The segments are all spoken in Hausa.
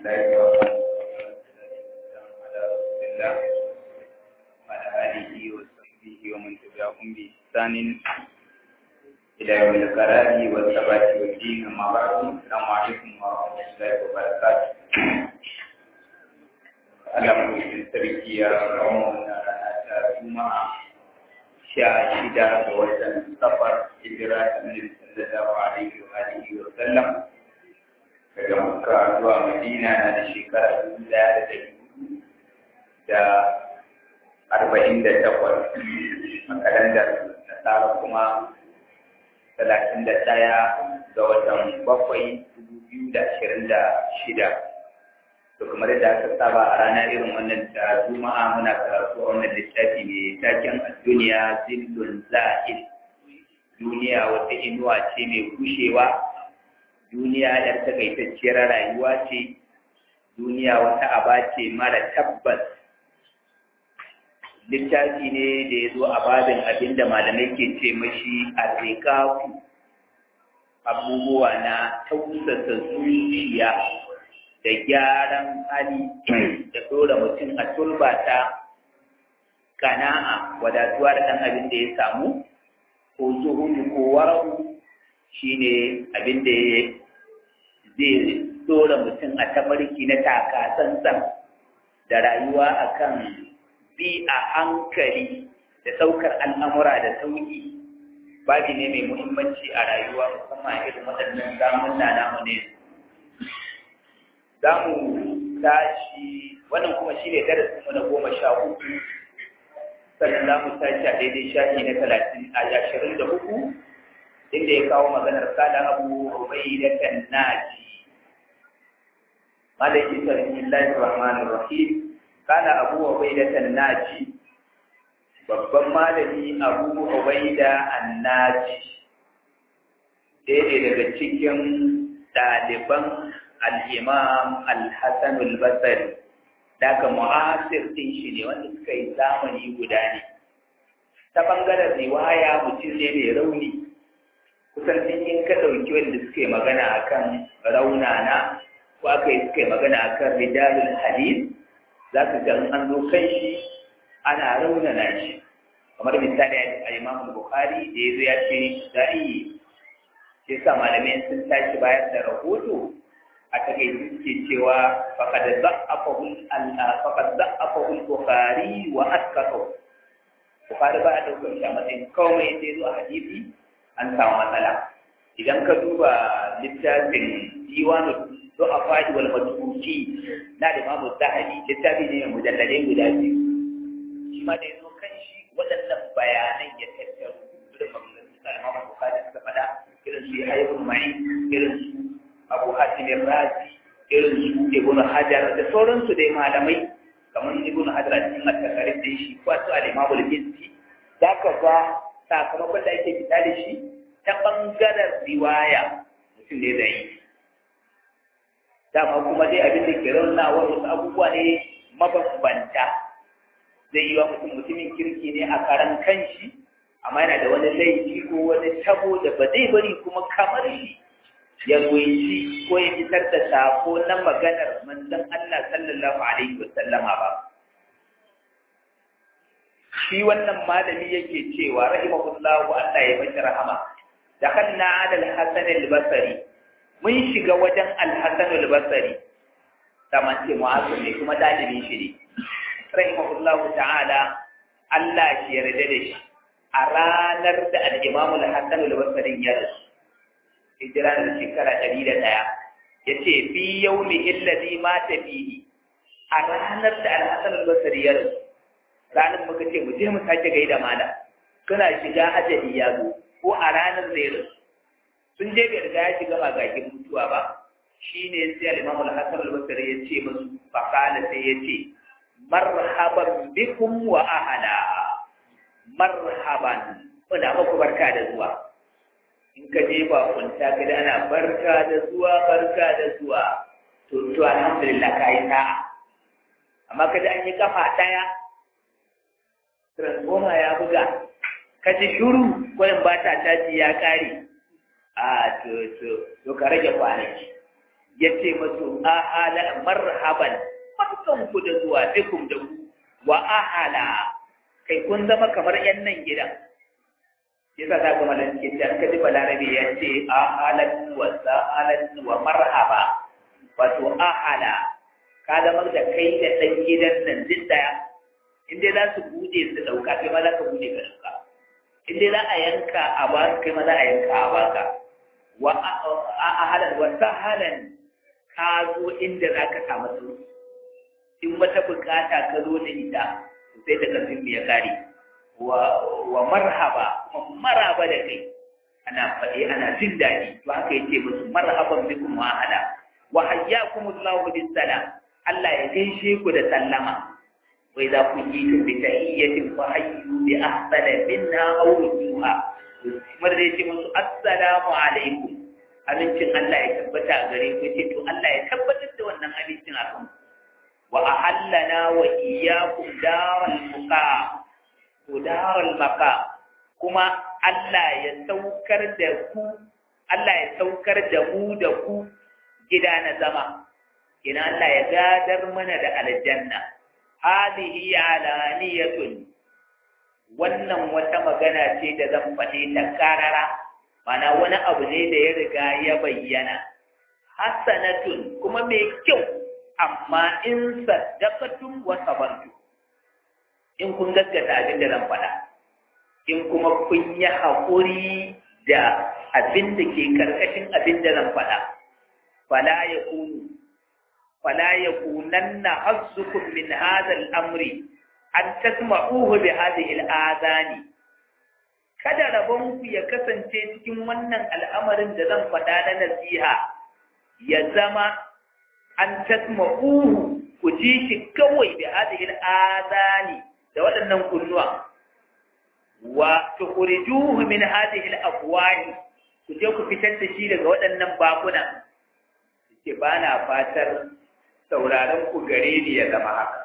الله على رسول الله وعلى آله وصحبه ومن تبعهم بإحسان إلى يوم القرار والثبات والدين أما بعد السلام عليكم ورحمة الله وبركاته Allah mai sarki ya kawo wannan rana ta Juma'a sha shida ga watan safar hijira ta Annabi sallallahu alaihi wa alihi wa sallam daga Makka zuwa Madina na da shekara dubu ɗaya da ɗari da arba'in da takwas a kalandar nasara kuma talatin da ɗaya ga watan bakwai dubu biyu da ashirin da shida to kamar da aka saba a rana irin wannan ta juma'a muna karatu a wannan littafi ne taken duniya zillun za'il duniya wata inuwa ce mai kushewa duniya yar takaitacciyar rayuwa ce duniya wata aba ce mara tabbas littafi ne da ya zo a babin abin da malamai ke ce mashi arrikaku abubuwa na tausasa zuciya da gyaran hali da ɗora mutum a turbata kana'a wadatuwa da ɗan abin da ya samu ko zuhudu ko warahu shine abin da zai ɗora mutum a tabarki na taka tsantsan da rayuwa akan bi a hankali da ɗaukar al'amura da sauƙi babi ne mai muhimmanci a rayuwa musamman irin waɗannan zamun na namu ne za mu tashi wannan kuma shi ne darasinmu na goma sha uku sannan za mu tashi a daidai shafi na talatin a ashirin da uku inda ya kawo maganar kada abu rubai da kan naji malaki sarki rahmanir rahim kana abu rubai da kan naji babban malami abu rubai da annaji ɗaya daga cikin ɗaliban al'imam al-hassan al-basari daga mu'asir ɗin shi ne wanda suka yi zamani guda ne ta ɓangaren riwaya mutum ne mai rauni kusan sun yi ka ɗauki wanda suka yi magana a kan raunana ko aka yi suka yi magana a kan rijalul hadis za ka ga an zo kan shi ana raunana shi kamar misali a imam bukhari da ya zo ya ce da'i sai sa malamai sun tashi bayar da rahoto a takaice suke cewa faqad za'afahu faqad za'afahu al-bukhari wa asqatahu bukhari ba a daukar shi a matsayin komai da zo a hadisi an samu matsala idan ka duba littafin diwanu du'afa wal matruki na da imamu zahabi littafi ne mai mujalladai guda biyu shi ma da yazo kan shi waɗannan bayanan ya tattaro irin maganganun da imamu bukhari suka faɗa irin su yahya ibn ma'in irin su abu hatimin razi irin su ibn hajar da sauransu dai malamai kamar ibn hajar a cikin attakarin da shi ko su al-imamu al-bizzi za ka ga sakamakon da ake fita da shi ta bangaren riwaya mutum ne da yi dama kuma dai abin da ke rauna wasu abubuwa ne mabambanta zai yi wa mutum mutumin kirki ne a karan kanshi amma yana da wani laifi ko wani tabo da ba zai bari kuma kamar shi ya ruwaici ko ya fitar da sako na maganar manzon Allah sallallahu alaihi wa sallama ba shi wannan malami yake cewa rahimahullahu Allah ya bashi rahama dakhalna ala al-hasan al-basri mun shiga wajen al-hasan al-basri kamar ce mu'azzim ne kuma dalibin shi ne rahimahullahu ta'ala Allah shi yarda da shi a ranar da al-imam al-hasan al-basri ya rasu hijira da shekara ɗari da ɗaya ya ce fi yau ne illazi ma ta fihi a ranar da alhassan albasari ya rasu ranar muka ce mu je mu sake gaida mala suna shiga ajali ya zo ko a ranar zai rasu sun je bai riga ya shiga magagin mutuwa ba shi ne sai al-imam al-hasan al-basri ya ce musu faqala sai ya ce marhaban bikum wa ahla marhaban muna muku barka da zuwa in ka je ba kunta ka da ana barka da zuwa barka da zuwa to to alhamdulillah ka yi sa'a amma kada an yi kafa daya transformer ya buga ka ji shuru ko in ba ta caji ya kare a to to to ka rage kwanaki ya ce masu ahala marhaban barkanku da zuwa bikum da ku wa ahala kai kun zama kamar yan nan gidan yasa za ka malan ke da ka ji balarabe ya ce ahalan wa sa'alan wa marhaba wato ahala ka zama da kai da ɗan gidan nan duk daya in dai za su bude su ɗauka kai ma za ka bude ka ɗauka in dai za a yanka a ba kai ma za a yanka a baka wa ahalan wa sahalan ka zo inda za ka samu sauki in wata bukata ka zo da ita sai da karfin ya kare wa marhaba kuma maraba da kai ana faɗi ana jin daɗi to haka yace musu marhaban bikum wa ahla wa hayyakumullahu bis salam Allah ya gaishe ku da sallama wa idza kuyitum bi tahiyyatin fa hayyu bi ahsana minha aw rudduha kamar da yace musu assalamu alaikum abincin Allah ya tabbata gare ku ce to Allah ya tabbatar da wannan abincin a kan wa ahallana wa iyyakum daral muqa ko daral maqa kuma Allah ya saukar da ku Allah ya saukar da mu da ku gida na zama ina Allah ya gadar mana da aljanna hadihi alaniyatun wannan wata magana ce da zan faɗi ta karara mana wani abu ne da ya riga ya bayyana hasanatun kuma mai kyau amma in saddaqatum wa sabartum in kun gaskata abin da zan faɗa in kuma kun yi haƙuri da abin da ke karkashin abin da zan faɗa fala yakunu fala yakunanna hazzukum min hadha al-amri an tasma'uhu bi hadhihi al-adani kada rabonku ya kasance cikin wannan al'amarin da zan faɗa na nasiha ya zama an tasma'uhu ku ji shi kawai bi hadhihi al-adani da waɗannan kunnuwa wa tukhrijuhu min hadhihi al-afwahi ku je ku fitar da shi daga waɗannan bakuna ke ba na fatar sauraron ku gare ni ya zama haka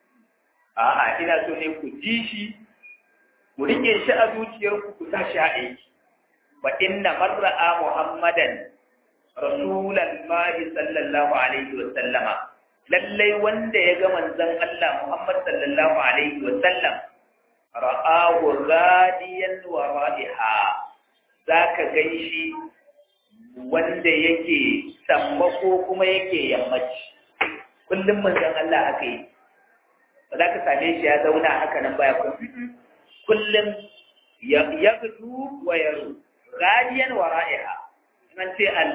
a'a ina so ne ku ji shi ku rike shi a zuciyarku ku sa shi a aiki fa inna marra'a muhammadan rasulan mahi sallallahu alaihi wa sallama lallai wanda ya ga manzon Allah Muhammad sallallahu alaihi wa sallam ra'ahu radiyan wa radiha zaka gaishi wanda yake sammako kuma yake yammaci kullum manzon Allah aka yi ba za ka same shi ya zauna haka nan baya kullum ya gudu wa yaro radiyan wa ra'iha an ce al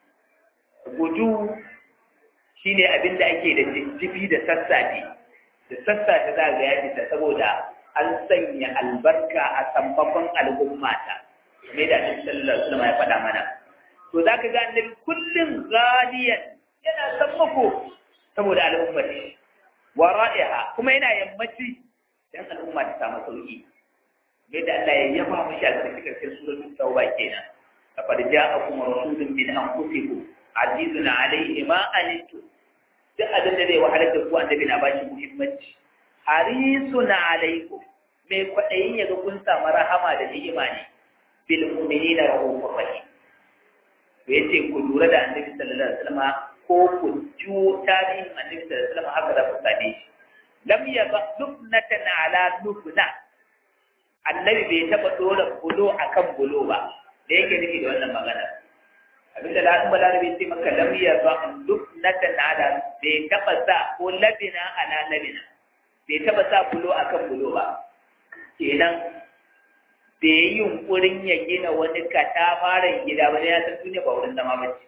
gudu shine abin da ake da jifi da sassafe da sassafe za ga ya fita saboda an sanya albarka a sammakon al'ummata kamar da annabi sallallahu alaihi wasallam ya faɗa mana to za ka ga annabi kullum radiyan yana sammako saboda al'ummar wa ra'iha kuma yana yammaci dan al'umma ta samu sauki yadda Allah ya yaba mu shi a cikin cikin suratul tauba kenan laqad ja'akum rasulun min anfusikum azizun alayhi ma anittum duk abin da zai wahalar da ku annabi na bashi muhimmanci harisun alaikum mai kwaɗayin ya ga kun samu rahama da ni'ima ne bil mu'minina rahufur rahim to yace ku lura da annabi sallallahu alaihi wasallam ko ku ju tarihin annabi sallallahu alaihi wasallam haka da ku sade shi lam yaba lubnatan ala lubna annabi bai taba dora bulo akan bulo ba da yake nufi da wannan magana abinda da kuma larabi sai maka lam yaba lubnatan ala bai taba sa ko labina ala labina bai taba sa bulo akan bulo ba kenan bai yi yunkurin ya gina wani katafaren gida ba ya san duniya ba wurin zama bace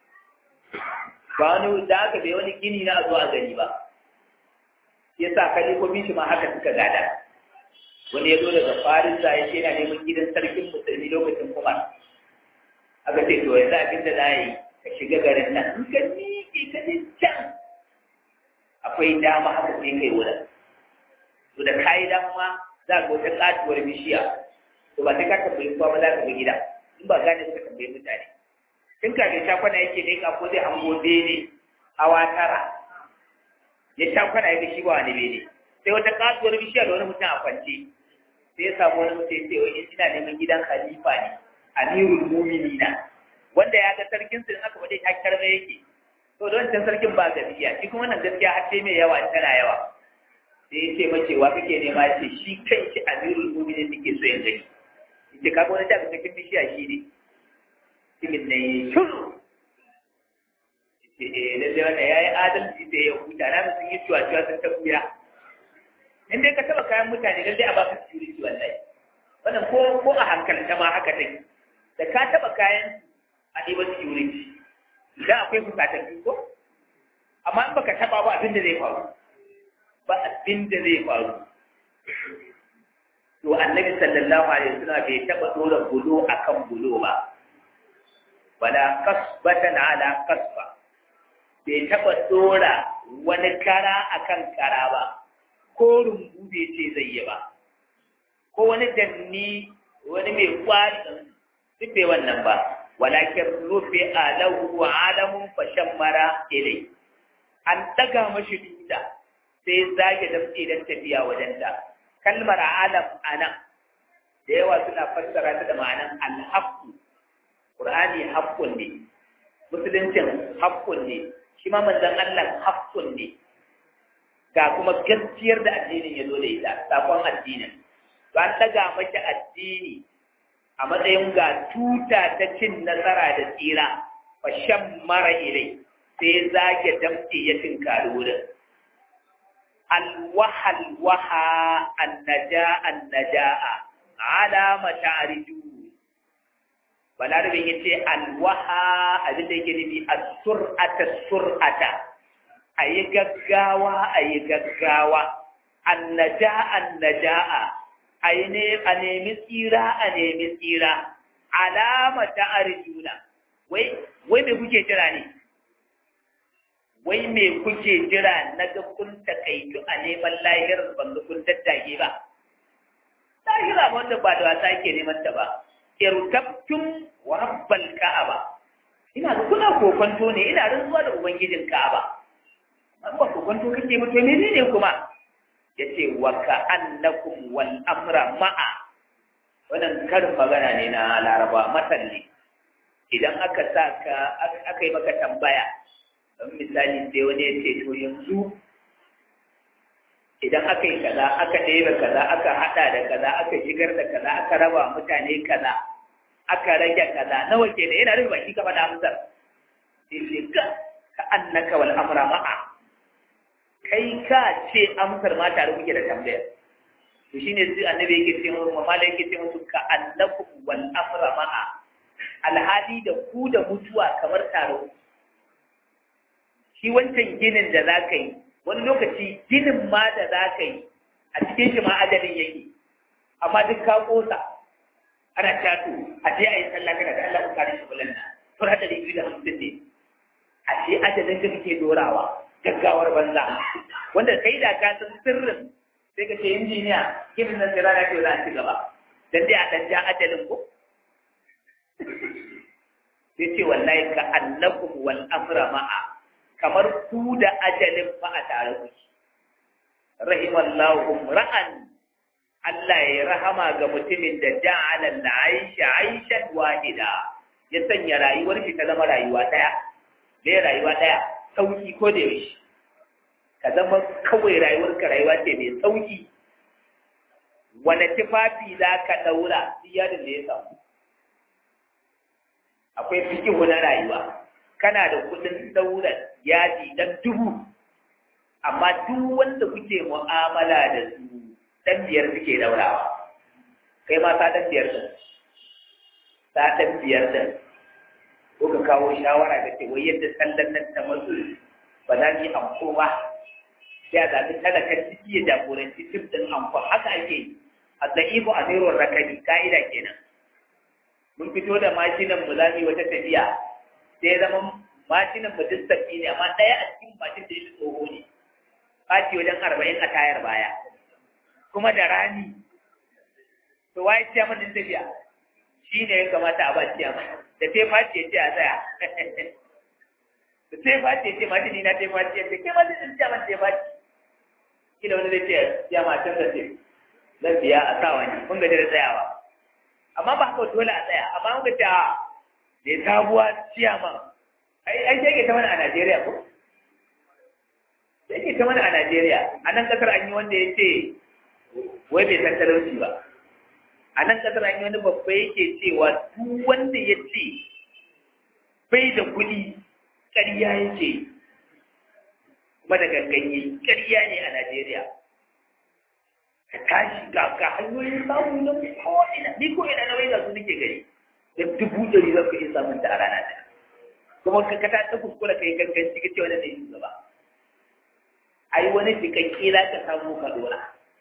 ba wani da aka bai wani gini na zuwa gani ba ya sa kalifofin shi ma haka suka gada wani ya zo daga farisa ya ce yana neman gidan sarkin musulmi lokacin kuma aka ce to yanzu abin da za yi ka shiga garin nan in ka miƙe ka je can akwai dama haka sai kai wurin to da kayi dama za ka wata katuwar bishiya to ba sai ka tambayi kowa ba za ka ga gida in ba gane suka tambayi mutane in ka ga shakwana yake ne ka ko zai hango bene hawa tara ya shakwana yake shi ba wani bene sai wata katuwar bishiya da wani mutum a kwance sai ya samu wani mutum sai wani ina neman gidan khalifa ne amirul mu'minina wanda ya ga sarkin su in aka faɗi hakar mai yake to don can sarkin ba gaskiya shi kuma wannan gaskiya har sai mai yawa tana yawa sai ya ce mace wa kake nema ya ce shi kai shi amirul mu'minin nake so ya gani yace kaga wani da kake bishiya shi ne cikin ne shuru yace eh lalle wannan yayi adalci da ya huta na sun yi cuwa cuwa sun ta buya in dai ka taba kayan mutane lalle a baka security wallahi wannan ko ko a hankalta ma haka take da ka taba kayan a ɗiba security idan akwai fusatattu ko amma in baka taba ba abin da zai faru ba abin da zai faru to annabi sallallahu alaihi wasallam bai taba dora bulo akan bulo ba wala kasbatan ala kasba bai taba dora wani kara akan kara ba ko rumbu bai ce zai yi ba ko wani danni wani mai kwari duk bai wannan ba walakin rufe alahu wa alamun fashan mara ilai an daga mashi duda sai zage damtse don tafiya wajenta kalmar alam anan da yawa suna fassara ta da ma'anan alhaqqu qur'ani haqqun ne musuluncin haqqun ne shi ma manzon Allah haqqun ne ga kuma gaskiyar da addinin ya zo da ita sakon addinin to an daga mashi addini a matsayin ga tuta ta cin nasara da tsira fa shan mara ilai sai zage damtse ya tinkari wurin alwaha alwaha annaja annaja'a alama ta'riju balarabin yace alwaha abin da yake nufi as-sur'ata sur'ata ayi gaggawa ayi gaggawa annaja annaja'a a nemi tsira a nemi tsira alama ta arjuna wai wai me kuke jira ne wai me kuke jira na ga kun takaitu a neman lahirar ban ga kun daddage ba lahira wanda ba da wasa ke neman ta ba irtabtum wa rabbal ka'aba ina ga kuna kokonto ne ina rantsuwa da ubangijin ka'aba an ba kokonto kake ba to menene kuma ya ce wa ka'annakum wal amra ma'a wannan karin magana ne na laraba matalli idan aka sa ka aka yi maka tambaya don misali sai wani ya ce to yanzu idan aka yi kaza aka ɗebe kaza aka haɗa da kaza aka shigar da kaza aka raba mutane kaza aka rage kaza nawa ke da yana rufe baki ka faɗa amsar sai ce ka ka'annaka wal amra ma'a kai ka ce amsar ma tare kuke da tambayar to shine sai annabi yake ce mu malai yake ce musu ka annakum wal amra ma'a alhali da ku da mutuwa kamar taro shi wancan ginin da za ka yi wani lokaci ginin ma da za ka yi a cikin shi ma ajalin yake amma duk ka kosa ana tato a je a yi sallah kada da Allah ku kare shi bulan nan to hada da da hamsin ne a ce ajalin da kake dorawa gaggawar banza wanda kai da ka san sirrin sai ka ce injiniya ginin nan sai rana ce za a ci gaba dan dai a dan ja ajalin ko sai ce wallahi ka annakum wal amra ma'a kamar ku da ajalin fa a tare ku rahimallahu ra'an Allah ya rahama ga mutumin da ja'ala al-aisha aishan wahida ya sanya rayuwar shi ta zama rayuwa daya me rayuwa daya sauki ko da yaushe ka zama kawai rayuwar ka rayuwa ce mai sauki wani tufafi za ka daura iyalin da ya samu akwai fikihu na rayuwa kana da kudin daura yaji dan dubu amma duk wanda kuke mu'amala da su dan biyar suke daurawa kai ma sa dan biyar din sa dan biyar din ko ka kawo shawara da ce wai yadda sallan nan ta mazu ba za ki amko ba sai a zaɓi talakar ciki ya jagoranci tim ɗin amko haka ake yi a za'ibu a zairon rakani ka'ida kenan mun fito da mashinan mu za mu yi wata tafiya sai ya zama mashinan mu duk sabbi ne amma ɗaya a cikin mashin da ya tsoho ne ɓaci wajen arba'in a tayar baya kuma da rani to waye ciya mun tafiya shi ne ya kamata a ba ciya mun da sai faci ya ce a tsaya da sai faci ya ce mashini na sai faci ya ce kai ma zai ciya mun sai faci kila wani zai ce ciya ma can da ce zan biya a sa wani mun gaji da tsayawa amma ba haka dole a tsaya amma mun gaji a da ya sabuwa ciya man ai ai ke ta mana a Najeriya ko ke ta mana a Najeriya a nan kasar an yi wanda ya ce wai bai san talauci ba a nan kasar an yi wani babba yake cewa duk wanda ya ce bai da kuɗi ƙarya yake kuma da ganganye ƙarya ne a Najeriya ka tashi ga ga hanyoyin samu na ko ina ni ko ina na wai ga su nake gari da dubu ɗari za ka iya samun ta a rana ɗaya kuma ka ka ta kuskura kai ganganci ka ce wani ne shugaba ai wani cikakke za ka samu ka dora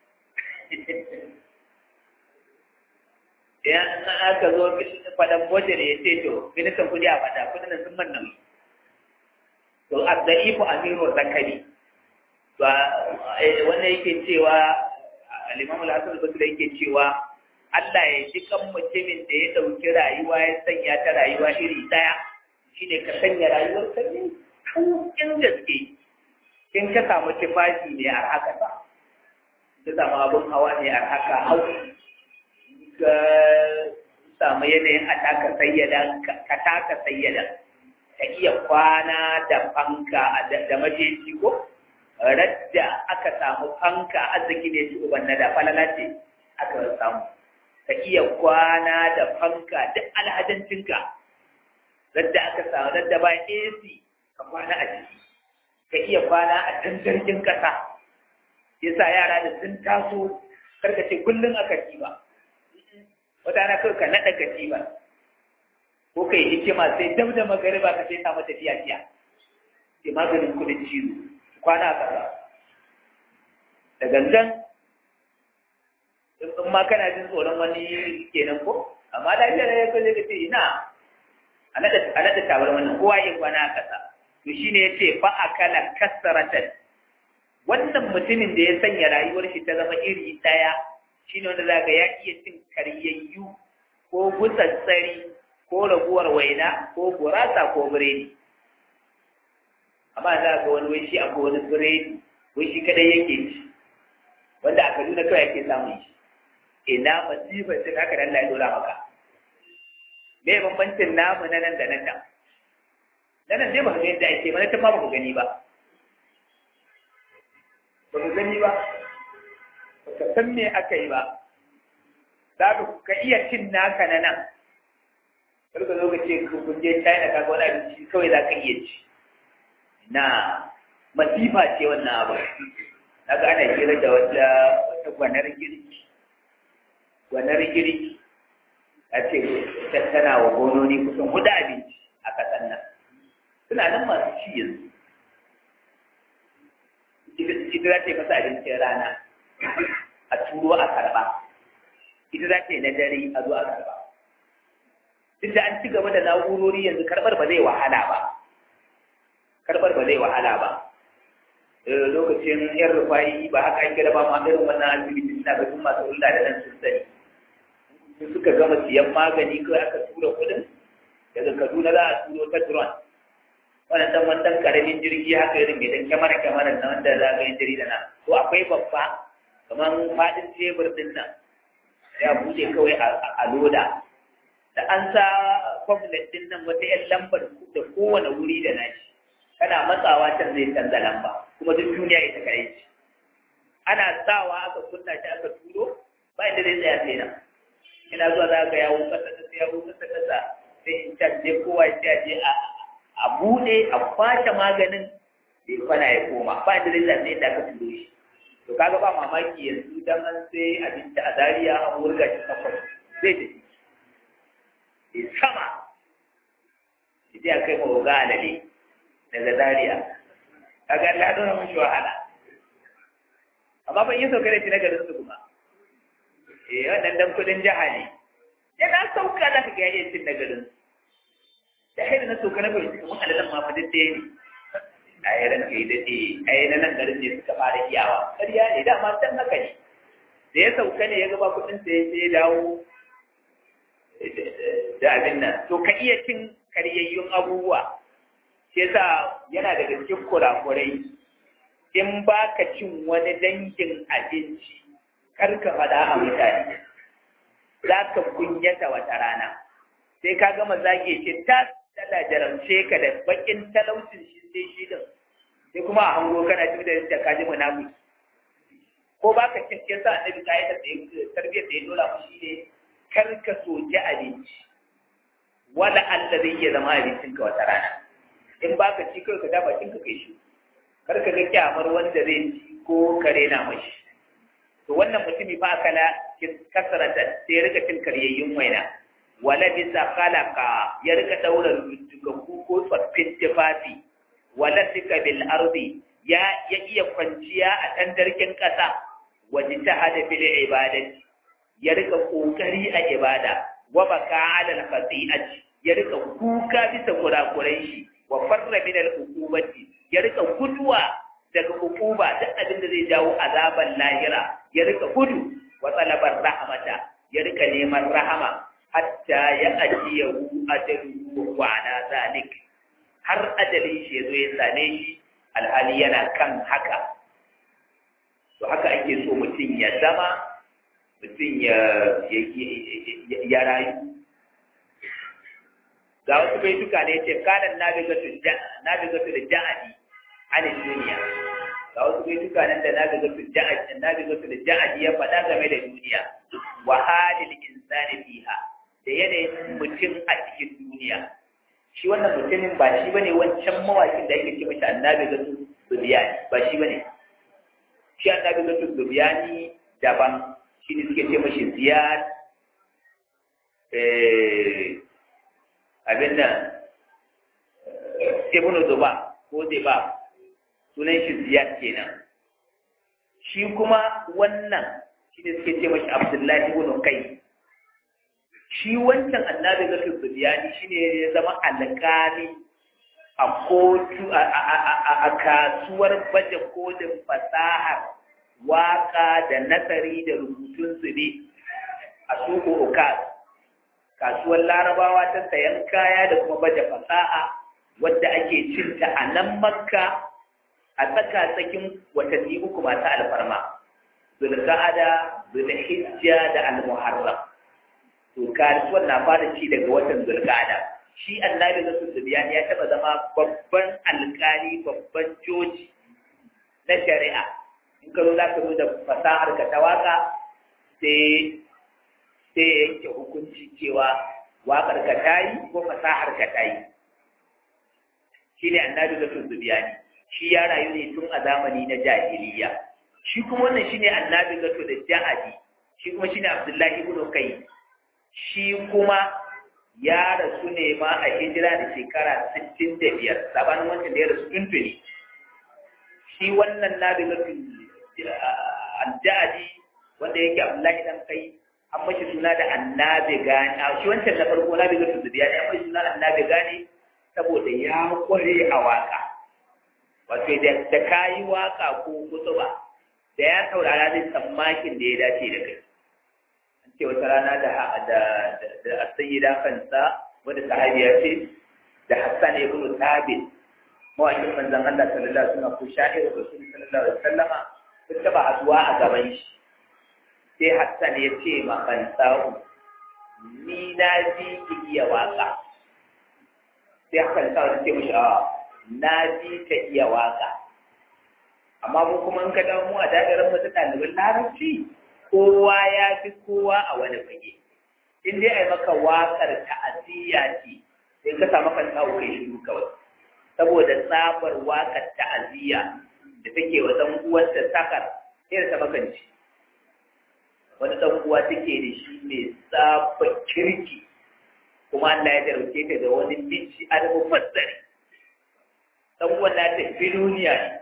idan aka zo fadan wajen ya ce to ministan kudi a fada kudin da sun manna to abda'ifu amiru zakari to wannan yake cewa al-imam al-hasan al-basri yake cewa Allah ya ji kan mutumin da ya dauki rayuwa ya sanya ta rayuwa iri daya shine ka sanya rayuwar ka ne in gaske in ka samu tufafi ne a haka ba ka samu abin hawa ne a haka hau ka samu yanayin a taka sayyada ka taka sayyada ka iya kwana da fanka da majeji ko radda aka samu fanka arziki ne shi uban na da falala ce aka samu ka iya kwana da fanka duk alhajancinka radda aka samu radda ba AC ka kwana a ciki ka iya kwana a can jirgin kasa yasa yara da sun taso karka ce kullum aka ba wata na kawai ka naɗa katiba ko ka yi hikima sai dab da magariba ka sai samu tafiya fiya sai maganin kudin cizo kwana a ƙasa da gangan in ma kana jin tsoron wani kenan ko amma lafiyar ya kaje ka ce ina a naɗa tabar wannan kowa ya kwana a ƙasa to shine ya ce fa akala kasaratan wannan mutumin da ya sanya rayuwar shi ta zama iri ɗaya shine wanda za ya iya cin karyayyu ko gutsatsari ko raguwar waina ko gurasa ko biredi amma za ga wani wai shi akwai wani biredi wai shi kadai yake ci wanda a kaduna kawai yake samun shi ina masifar cin haka da Allah ya dora maka me bambancin namu na nan da nan nan na nan dai ba ga yadda ake mana ta ma ba ku gani ba ba ku gani ba ba ka san me aka yi ba za ka iya cin naka na nan kar ka zo ka ce kun je China ka ga wani abinci kawai za ka iya ci na masifa ce wannan abu na ga ana kira da wata wata gwanar girki gwanar girki a ce tana wa gononi kusan hudu abinci a kasan nan suna nan masu ci yanzu ita za ta yi masa abincin rana a turo a karba ita za ta yi na dare a zo a karba duk da an ci gaba da na'urori yanzu karbar ba zai wahala ba karbar ba zai wahala ba lokacin yan rufayi ba haka an kira ba ma irin wannan asibiti suna ga masu hulɗa da nan sun sani sun suka gama siyan magani kawai aka tura kuɗin daga kaduna za a turo ta drone wannan dan wannan karamin jirgi haka irin mai dan kyamara kyamara na wanda za ga yin jarida na ko akwai babba kamar fadin tebur din nan ya bude kawai a loda da an sa kwamfulet din nan wata yan lambar da kowane wuri da nashi kana matsawa can zai canza lamba kuma duk duniya ita kare ce ana sawa aka kunna shi aka turo ba inda zai tsaya sai nan ina zuwa za ka yawo kasa kasa yawo kasa kasa sai in can je kowa ya je a a bude a kwace maganin sai kwana ya koma ba inda zai tsaya sai da aka turo shi to kaga ba mamaki yanzu dan an sai abinci a Zariya an wurga shi kafar zai tafi sai sama sai a kai mawa ga alale daga Zariya. kaga Allah ya dora mishi wahala amma ban yi sauka da shi na garin su kuma eh wannan dan kudin jiha ne yana sauka za ka ga yayin cin na garin da haida na sauka na bai kuma alalan ma fa dade ne a yi ran kai dade ai na nan garin ne suka fara iyawa ƙarya ne dama can haka ne da ya sauka ne ya gaba kudin sa ya ya dawo da abin nan to ka iya cin karyayyun abubuwa shi yasa yana daga cikin kurakurai in ba ka cin wani dangin abinci kar ka faɗa a mutane za ka kunyata wata rana sai ka gama zage ce tas Allah jaramce ka da bakin talaucin shi sai shi din sai kuma a hango kana cikin da yadda kaji munafiki ko ba ka cin yasa annabi ka yi da tarbiyyar da ya dora mu shi ne kar ka soki abinci wala Allah zai iya zama abincin ka wata rana in ba ka ci kai ka da bakin ka kai shi kar ka ga kyamar wanda zai ci ko kare na mashi to wannan mutumi fa akala kasarata sai ya rika cin karyayyun waina wala bisa khalaqa ya rika daura rujjugaku ko tsoffin tufafi wala sika bil ardi ya ya iya kwanciya a tandarkin kasa waje ta hada bil ibadati ya rika kokari a ibada wa baka ala al khati'ati ya rika kuka bisa kurakurai shi wa farra min al uqubati ya rika guduwa daga hukuma duk abin da zai jawo azaban lahira ya rika gudu wa talabar rahmata ya rika neman rahama hatta ya ajiye hu ajalu wa ala zalik har ajalin shi yazo ya same shi alhali yana kan haka to haka ake so mutum ya zama mutum ya ya rayu ga wasu baituka ne ce kanan nabigatu nabigatu da ja'adi an duniya ga wasu baituka nan da nabigatu ja'adi nabigatu da ja'adi ya faɗa game da duniya wa halil insani fiha da yanayin mutum a cikin duniya shi wannan mutumin ba shi bane wancan mawakin da ake ce mashi annabi gatu zubiyani ba shi bane shi annabi gatu zubiyani daban shi ne suke ce mashi ziyad abin nan ibnu zuba ko zuba sunan shi ziyad kenan shi kuma wannan shi ne suke ce mashi abdullahi ibn kai shi wancan annabi ga Sufyani shine ya zama alƙali a kotu a kasuwar baje kolin fasahar waka da nasari da rubutun su ne a suku ukas kasuwar larabawa ta sayan kaya da kuma baje fasaha wadda ake cinta a nan makka a tsaka tsakin watanni uku masu alfarma zulqa'ada zulhijja da almuharram to kasuwar na fara ci daga watan zulqa'ada shi annabi na sulbiyan ya taba zama babban alkali babban joji na shari'a in ka zo za ka zo da fasahar ka ta waka sai sai yanke hukunci cewa wakar ka ta yi ko fasahar ka ta yi shi ne annabi na sulbiyan shi ya rayu ne tun a zamani na jahiliya shi kuma wannan shine annabi gato da ja'adi shi kuma shine abdullahi ibn kai shi kuma ya rasu ne ma a hijira da shekara 65 sabanin wancan da ya rasu tuntuni shi wannan nabi gato al-ja'adi wanda yake abdullahi dan kai an mashi suna da annabi gani a shi wancan na farko nabi gato da biya an mashi suna annabi gani saboda ya kware a waka wato da kayi waka ko kutuba da ya saurara zai tsammakin da ya dace da kai an ce wata rana da da da sayyida kansa wanda sahabiya ce da Hassan ibn Thabit mawakin manzon Allah sallallahu alaihi wasallam ko sha'iru rasul sallallahu alaihi wasallam sun taba haduwa a gaban shi sai Hassan ya ce ma kansahu ni na ji ki iya waka sai Hassan ya ce mishi a na ji ka iya waka amma mu kuma in ka dawo mu a dagarin mu ɗaliban larabci kowa ya fi kowa a wani fage in dai ai maka waƙar ta'aziyya ce sai ka samu kan tsawo kai shiru kawai saboda tsabar waƙar ta'aziyya da take wa ɗan uwarta sakar sai ta makanci wani ɗan uwa take da shi mai tsaba kirki kuma Allah ya jarumce ta da wani miji al-mufassari ɗan uwan na ta duniya ne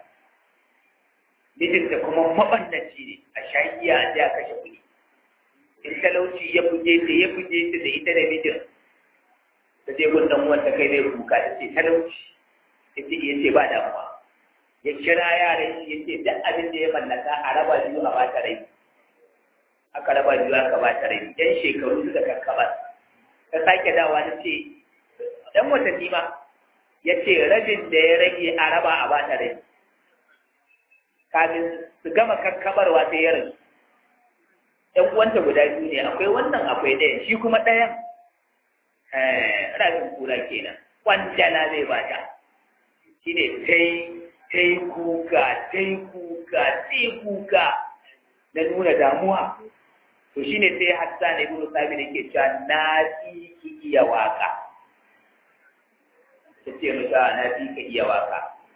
mijinta kuma mabannaci ne a shagiya a ja kashe kuɗi in talauci ya buge ta ya buge ta da ita da mijin ta je gun dan uwanta kai zai kuka ta ce talauci ya ce ya ce ba damuwa ya kira yaran shi ya ce duk abin da ya mallaka a raba biyu a ba ta rai aka raba biyu aka ba ta rai yan shekaru suka kakkaba ta sake dawa ta ce dan watanni ma ya ce rabin da ya rage a raba a ba ta rai kafin su gama kakkabarwa sai ya rasu ‘yan uwanta guda biyu ne akwai wannan akwai ɗayan shi kuma ɗayan rafin kura kenan kwanjala zai bata shi ne tai tai kuka tai kuka tai kuka na nuna damuwa to shine sai Hassan ibn Sabit yake cewa na fi ki iya waka tace mata na fi ka iya waka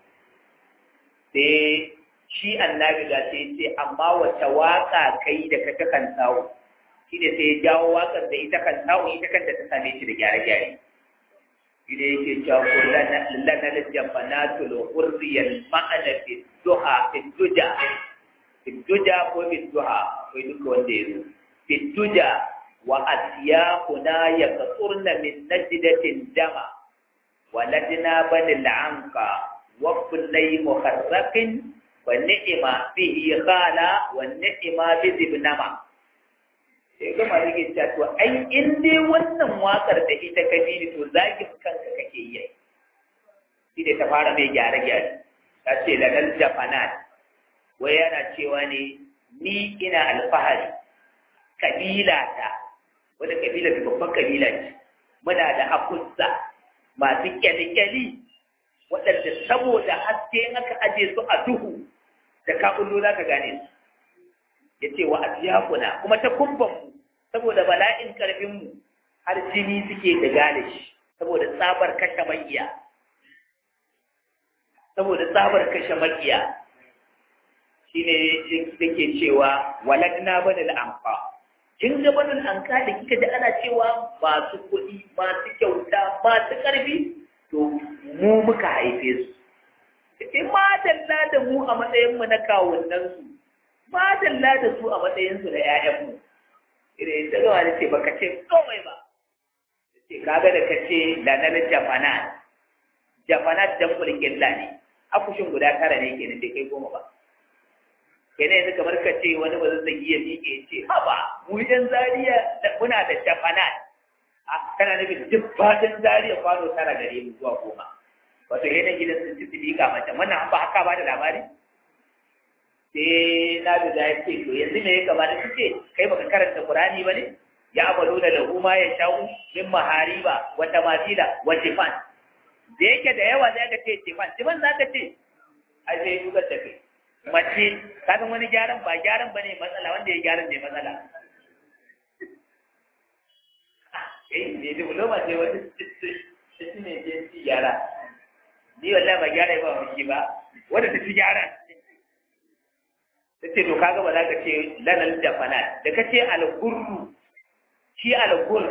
sai shi annabi da sai ce amma wace waka kai da ka ta kan tawo shine sai ya jawo wakar da ita kan tawo ita kanta ta same shi da gyare-gyare shine yake cewa kullana lana lajafanatul hurriyal ma'ana fi duha fi duja fi duja ko fi duha ko duka wanda ya zo fituja wa asiyakuna yaqturna min najdatin dama waladna banil anqa wa kullay muharrakin wa ni'ma bihi khala wa ni'ma bi zibnama sai ga malike ta to ai in dai wannan wakar da ita ka bi to zaki kanka kake yi shi da ta fara mai gyare gyare ta ce ladal jafanat wai yana cewa ne ni ina alfahari kabila ta wadda kabila ta babban kabila ce muna da akussa masu kyalikyali waɗanda saboda haske in aka aje su a duhu da kaɓullo za ka gane su ya ce wa asiyakuna kuma ta kumbanmu saboda bala'in ƙarfinmu har jini suke da gane shi saboda tsabar kashe makiya saboda tsabar kashe makiya shine yake cewa waladna banil anfa kin ga banin anka da kika ji ana cewa masu kuɗi masu kyauta masu ƙarfi to mu muka haife su sai madalla da mu a matsayin mu na kawunan su madalla da su a matsayin su na ƴaƴan mu idan ta gawa da ce baka ce komai ba ce kaga da kace lanar jafanat jafanat dan kulkin ne akushin guda tara ne kenan bai kai goma ba kenan yanzu kamar ka ce wani ba zai iya miƙe ya ce haba mu yan zariya muna da jafanat a kana nufin duk fadin zariya kwano tara gare mu zuwa goma wato yana gidan sun ci liƙa mata wannan ba haka ba da labari sai na da ya ce to yanzu me ya kamata su ce kai baka karanta qur'ani ba ne ya abalu da lahu ma ya sha'u min mahariba wa tamasila wa tifan da yake da yawa zai ka ce tifan tifan za ka ce ai sai duka da kai mace kasan wani gyaran ba gyaran ba ne matsala wanda ya gyaran ne matsala eh ne diploma ce wani shi ne je ci gyara ni wallahi ba gyara ba wani ba wanda ta ci gyara ta ce to kaga ba za ka ce lanal da fanat da ka ce algurru shi algur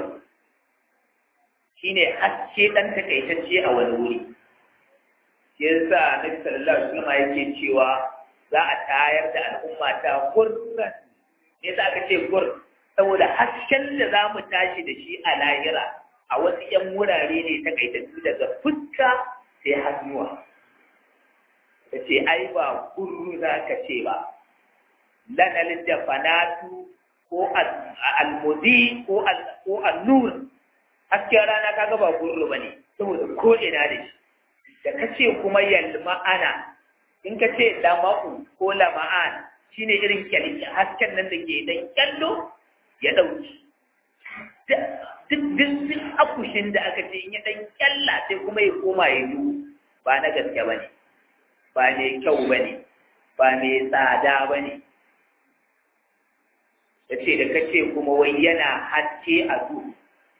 shine haske dan takaitacce a wani wuri yasa nabi sallallahu alaihi wasallam yake cewa za a tayar da al'umma ta gurran ne za ka ce gur saboda hasken da za mu tashi da shi a lahira a wasu ‘yan wurare ne ta kaitattu daga fuska sai hannuwa ka ce ai ba gurru za ka ce ba lanalin da fanatu ko almudi ko annur hasken rana kaga ba gurru ba ne saboda ko ina da shi da ka ce kuma yalma'ana in ka ce lama'u ko lama'an shine irin kyalli hasken nan da ke dan kyallo ya dauki duk duk akushin da aka ce in ya dan kyalla sai kuma ya koma ya yi ba na gaske ba ne ba mai kyau ba ne ba mai tsada ba ne da ce da kace kuma wai yana haske a duhu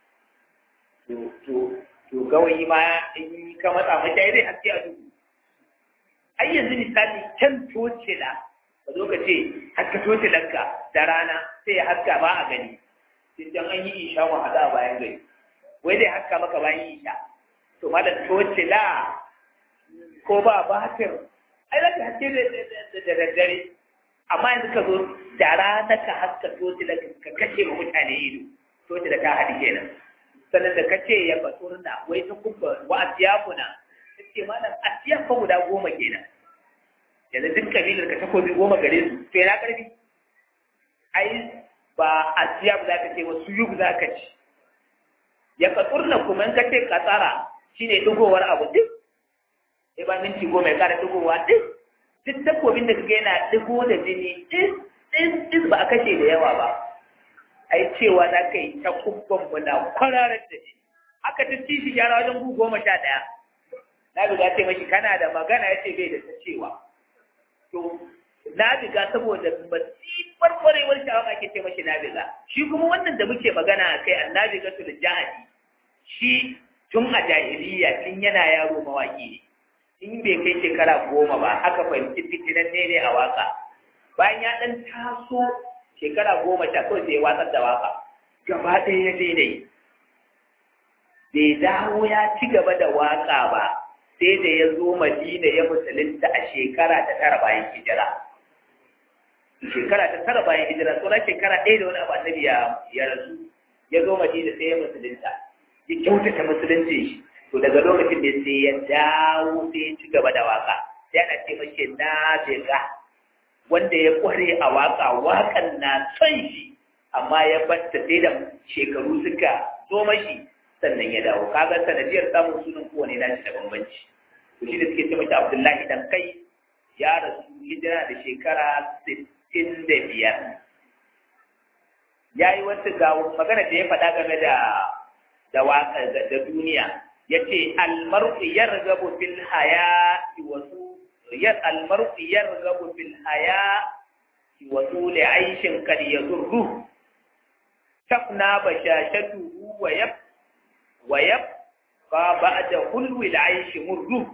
to to gawayi ma in ka matsa mata zai haske a duhu ai yanzu misali can tocila ka zo ka ce haska tocilanka da rana sai ya haska ba a gani sai can an yi isha mu hada bayan gari wai zai haska maka bayan isha to malam tocila ko ba batir ai za ka haske da daddare amma yanzu ka zo da rana ka haska tocila ka kashe ma mutane ido tocila ta haɗi kenan sannan da ka ce ya baturna wai ta kubba wa asiyakuna ce malam asiyan fa guda goma kenan yanzu duk kabilar ka takobi goma gare su to yana karfi ai ba asiyab za ka ce wasu yub za ka ci ya katsurna kuma in ka ce katsara shine dugowar abu duk sai ba minti goma ya kara dugowa duk duk takobin da kaga yana dugo da jini duk duk ba a kashe da yawa ba ai cewa za ka yi ta kubban mu na kwararar da jini aka ta ci shi gyara wajen gu goma sha ɗaya na biga ce mashi kana da magana ya ce bai da ta cewa to na biga saboda masifar kwarewar shawaka ake ce mashi na biga shi kuma wannan da muke magana a kai annabi ga tul jahadi shi tun a jahiliya tun yana yaro mawaki ne in bai kai shekara goma ba aka fahimci fitinan ne ne a waka bayan ya ɗan taso shekara goma sha kawai sai ya watsar da waka gaba ɗaya ya daidai bai dawo ya ci gaba da waka ba sai da ya zo madina ya musulunta a shekara ta tara bayan hijira shekara ta tara bayan hijira tsoron shekara ɗaya da wani abu annabi ya rasu ya zo madina sai ya musulunta ya kyautata musulunci shi to daga lokacin da sai ya dawo sai ya ci gaba da waka sai ana ce mace na bega wanda ya kware a waka wakan na son shi amma ya batta sai da shekaru suka zo mashi sannan ya dawo kaga sanadiyar samun sunan kowane nashi da bambanci to shi da suke ce mace abdullahi dan kai ya rasu hijira da shekara sittin da biyar ya yi wata ga magana da ya faɗa game da da waka da duniya ya ce almar'u yargabu fil haya wasu yar almar'u yargabu fil haya wa tuli aishin kad yadurru tafna bashashatuhu wa yab wa yab fa ba'da hulwi al-aishi murru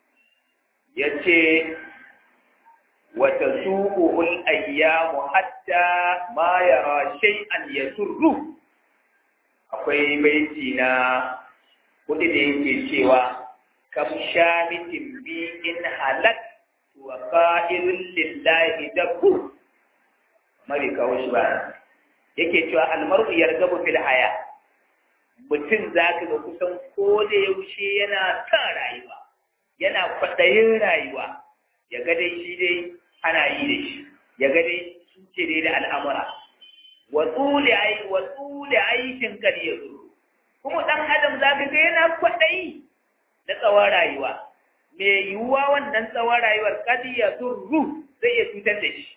yace wa tasuquhu al-ayyamu hatta ma yara shay'an yasurru akwai baiti na kudi da yake cewa kam shamitin bi in halak wa qa'ilun lillahi dabbu mari kawo shi ba yake cewa almar'u yargabu fil haya mutum zaka ga kusan ko da yaushe yana kan rayuwa yana kwaɗayin rayuwa ya ga dai shi dai ana yi da shi ya ga dai su ce dai da al'amura wa tsuli ai wa tsuli aishin kad yazuru kuma dan adam zaka ga yana kwaɗayi da tsawon rayuwa me yiwuwa wannan tsawon rayuwar kad yazuru zai iya cutar da shi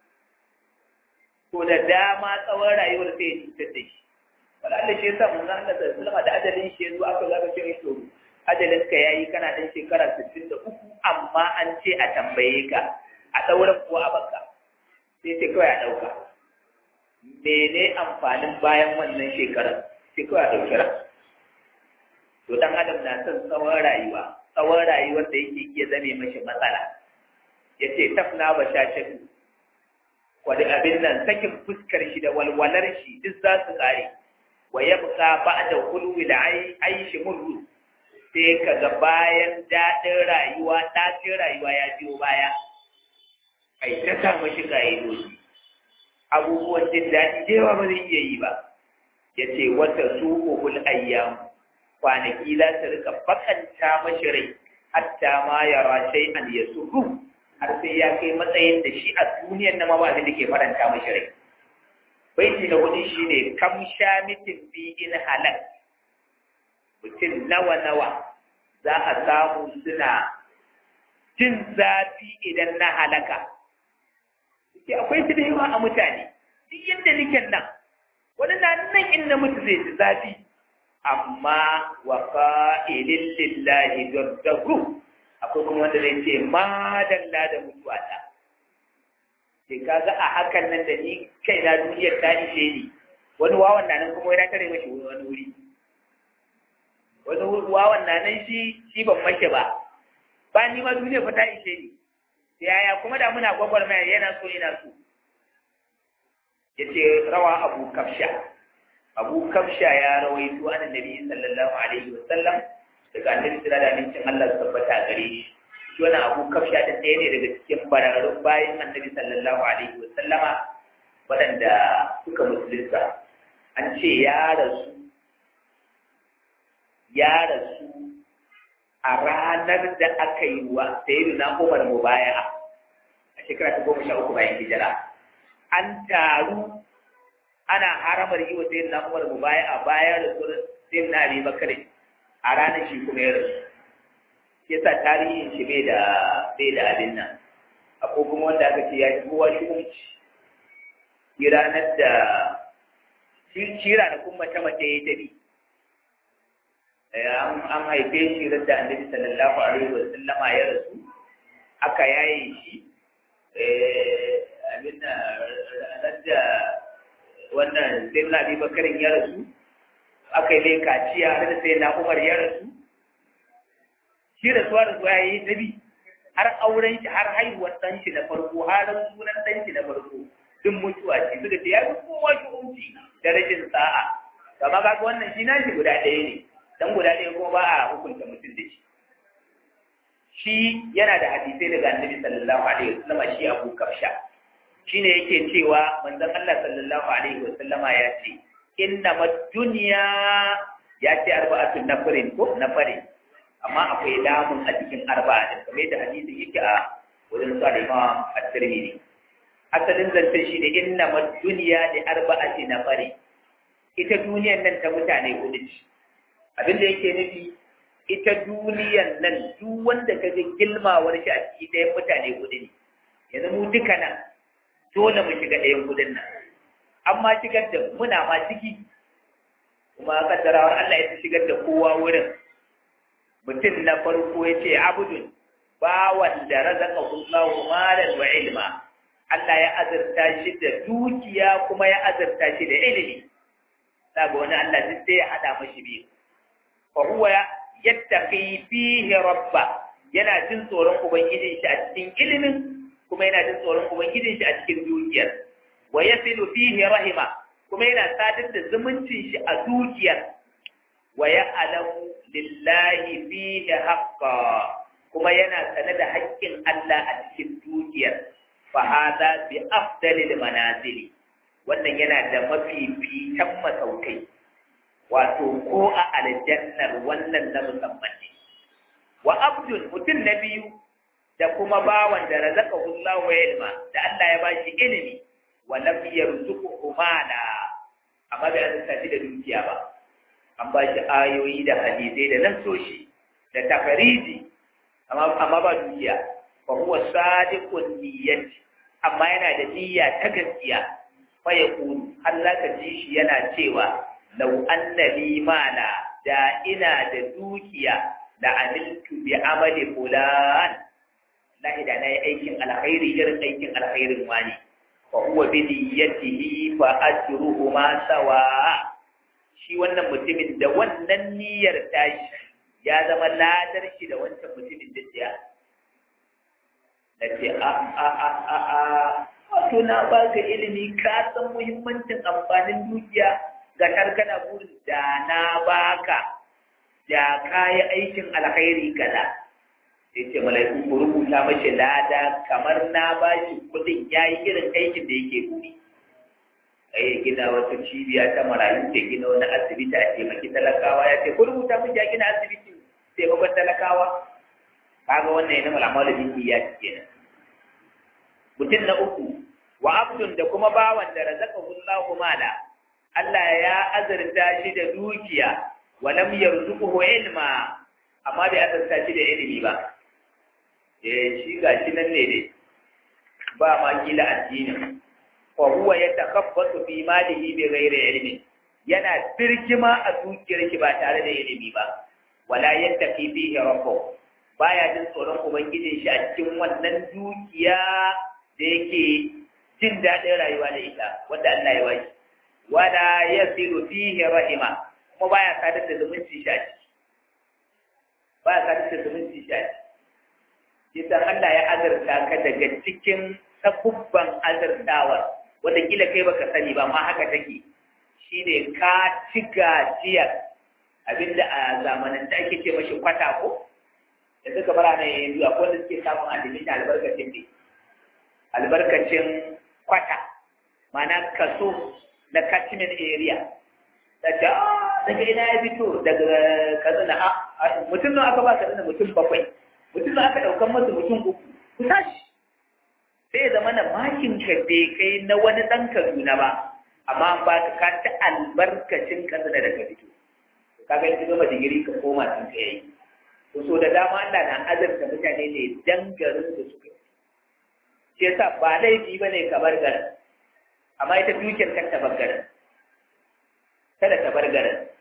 to da dama tsawon rayuwar sai ya cutar da shi wala Allah shi yasa mun Allah da sallama da ajalin shi yanzu aka zaka ce to ajalin ka yayi kana dan shekara 63 amma an ce a tambaye ka a dauran ko a baka sai ce kawai a dauka mene amfanin bayan wannan shekarar sai kawai a dauki ran to dan adam na son tsawon rayuwa tsawon rayuwar da yake iya zame mashi matsala yace tafna bashashatu wani abin nan sakin fuskar shi da walwalar shi duk za su kare wa ya buka ba da hulwi da aishi murru sai ka ga bayan daɗin rayuwa ɗacin rayuwa ya biyo baya ai ta sa mashi ƙa'idoji abubuwan jin daɗi da yawa ba zai iya yi ba ya ce wata suƙuhul ayyam kwanaki za su rika bakanta mashi rai hatta ma yara shay'an yasurru har sai ya kai matsayin da shi a duniyar na mawa da ke faranta mashi rai. Baiti na hudu shi ne kam sha mitin bi in halal. Mutum nawa-nawa za a samu suna jin zafi idan na halaka. Ke akwai su da yawa a mutane, duk yadda nake nan, wani na nan in na mutu zai ji zafi, amma wa fa'ilin lillahi don akwai kuma wanda zai ce madalla da mutuwa ta sai kaga a hakan nan da ni kai na duniyar ta ishe ni wani wawan na nan kuma yana tare mashi wani wuri wani wawan na nan shi shi ban mashi ba ba ni ma duniyar fa ta ishe ni yaya kuma da muna gwagwarmaya yana so yana so yace rawa abu kafsha abu kafsha ya rawaito an annabi sallallahu alaihi wasallam daga annabi sira da amincin Allah su tabbata gare shi shi wani abu kafsha da ɗaya ne daga cikin bararrun bayan annabi sallallahu alaihi wa sallama waɗanda suka musulunta an ce ya rasu ya rasu a ranar da aka yi wa sayyidu na umar mubaya'a a shekara ta goma sha uku bayan hijira an taru ana haramar yi wa sayyidu na umar mubaya'a bayan rasuwar sayyid na abi bakare a ranar shi kuma ya rasu shi yasa tarihin shi bai da bai da abin nan akwai kuma wanda aka ce ya yi kowa shugunci shi ranar da shi ranakun mace mace ya tabi an haife shi radda annabi sallallahu alaihi wa sallama ya rasu aka yaye shi abin da radda wannan sai na bi bakarin ya rasu aka yi mai kaciya har sai na umar ya rasu shi rasuwa rasuwa ya yi nabi har auren shi har haihuwar ɗan shi na farko har sunan ɗan shi na farko duk mutuwa ce suka ce ya fi kowa shi umci da rashin sa'a kama kaga wannan shi nashi guda ɗaya ne dan guda ɗaya kuma ba a hukunta mutum da shi shi yana da hadisai daga annabi sallallahu alaihi wasallam shi Abu Kafsha shine yake cewa manzon Allah sallallahu alaihi wasallama ya ce inna dunya ya ce arba'atun nafarin ko nafarin amma akwai lamun a cikin arba'a din kamar da hadisin yake a wurin sa Imam At-Tirmidhi asalin zance shi ne inna dunya li arba'ati nafarin ita duniyan nan ta mutane hudu ce abin da yake nufi ita duniyan nan duk wanda ka ga gilmawar shi a ciki ɗayan mutane hudu ne yanzu mu duka nan dole mu shiga ɗayan hudun nan amma shigar da muna ma ciki kuma kaddarawar Allah ya shigar da kowa wurin mutum na farko ya ce abudun bawan da razaka Allahu malan wa ilma Allah ya azurta shi da dukiya kuma ya azurta shi da ilimi daga wani Allah duk sai ya hada mashi biyu fa huwa yattaqi fihi rabba yana jin tsoron ubangijin shi a cikin ilimin kuma yana jin tsoron ubangijin shi a cikin dukiyar wa yasilu fihi rahima kuma yana sadar da zumuncin shi a dukiyar wa ya'lamu lillahi fihi haqqa kuma yana sane da haƙƙin Allah a cikin dukiyar fa hada bi afdalil manazili wannan yana da mafificin masaukai wato ko a aljannar wannan na musamman ne wa abdul mutum na biyu da kuma bawan da razaka Allah wa ilma da Allah ya bashi ilimi wa lam yarzuqhu mala amma bai azurta shi da dukiya ba an bashi ayoyi da hadisai da nasoshi da takariji amma amma ba dukiya fa huwa sadiqun niyyati amma yana da niyya ta gaskiya fa yaqulu Allah ka ji shi yana cewa lau anna li mala da ina da dukiya da amiltu bi amali fulan lahi da nayi aikin alkhairi irin aikin alkhairin wani fa huwa bi niyyatihi fa ajruhu ma sawa shi wannan mutumin da wannan niyyar tashi ya zama ladar shi da wancan mutumin da ya nace a a a a a wato na baka ilimi ka san muhimmancin amfanin dukiya ga kana burin da na baka da kayi aikin alkhairi kaza sai ce mala'iku ku rubuta mashi lada kamar na bashi kudin yayi irin aikin da yake buri ai gina wata cibiya ta marayu da gina wani asibiti a taimaki talakawa ya ce ku rubuta mashi ya gina asibiti taimakon talakawa kaga wannan yana malama da jiki ya ci kenan mutum na uku wa abdun da kuma bawan da razaqahu Allahu mala Allah ya azurta shi da dukiya walam yarzuquhu ilma amma bai azurta shi da ilimi ba eh shi gashi nan ne dai ba ma kila addinin fa huwa yatakhabbatu fi malihi bi ghairi ilmi yana birgima a dukiyar shi ba tare da ilimi ba wala yattaqi fihi rabbuh baya jin tsoron ubangijin shi a cikin wannan dukiya da yake jin daɗin rayuwa da ita wanda Allah ya bashi wala yasilu fihi rahima kuma baya sadar da zumunci shi a ciki baya sadar da zumunci shi a ciki idan Allah ya azurta ka daga cikin sabubban azurtawa wanda kila kai baka sani ba ma haka take shine ka ci gajiyar abinda a zamanin da ake ce mashi kwata ko da suka bara nan yanzu akwai wanda suke samun alimin albarkacin ne albarkacin kwata mana kaso na catchment area da ta daga ina ya fito daga katsina a mutum nan aka ba katsina mutum bakwai mutum nan aka ɗaukan masa mutum uku ku tashi sai zama na makin ka bai kai na wani ɗan kaduna ba amma ba ka ka ci albarkacin katsina da ka fito ka ga yanzu gama digiri ka koma sun ka yayi to so da dama Allah na azarta mutane ne dan garin da suka shi yasa ba laifi bane ka bar garin amma ita dukiyar kan ta bar garin kada ta bar garin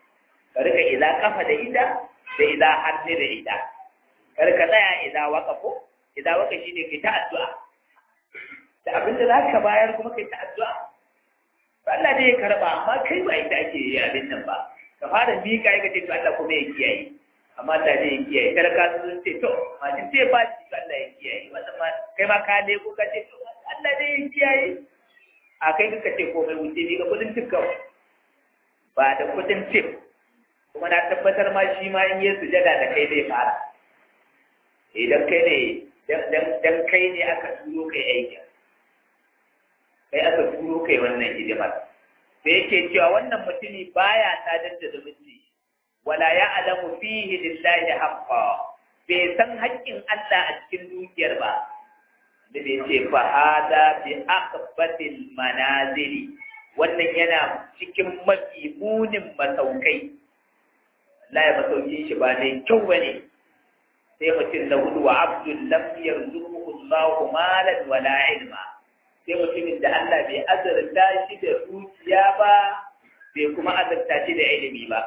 ka rika idza kafa da ita da idza hannu da ita kar ka tsaya idza waqafo idza waka shine kai ta addu'a da abin da zaka bayar kuma kai ta addu'a Allah ne ya karba amma kai ba ita ake yi abin nan ba ka fara mika ya ce to Allah kuma ya kiyaye amma Allah ne ya kiyaye talaka sun ce to masu ce ba shi Allah ya kiyaye wannan ma kai ma ka ne ko ka ce to Allah ne ya kiyaye a kai ka ce komai wuce ni ga kudin tip kawai ba da kudin tip kuma na tabbatar ma shi ma in yi sujada da kai zai fara idan kai ne dan kai ne aka turo kai aikin kai aka turo kai wannan hidimar sai yake cewa wannan mutumi baya sadar da zumunci wala ya alamu fihi lillahi haqqa bai san haƙƙin Allah a cikin dukiyar ba da bai ce fa hada bi aqbatil manazili wannan yana cikin mafi munin masaukai Allah ya masaukin shi ba ne kyau bane sai mutum na hudu wa abdul lam yarzuquhu Allahu malan wala ilma sai mutumin da Allah bai azurta shi da dukiya ba bai kuma azurta shi da ilimi ba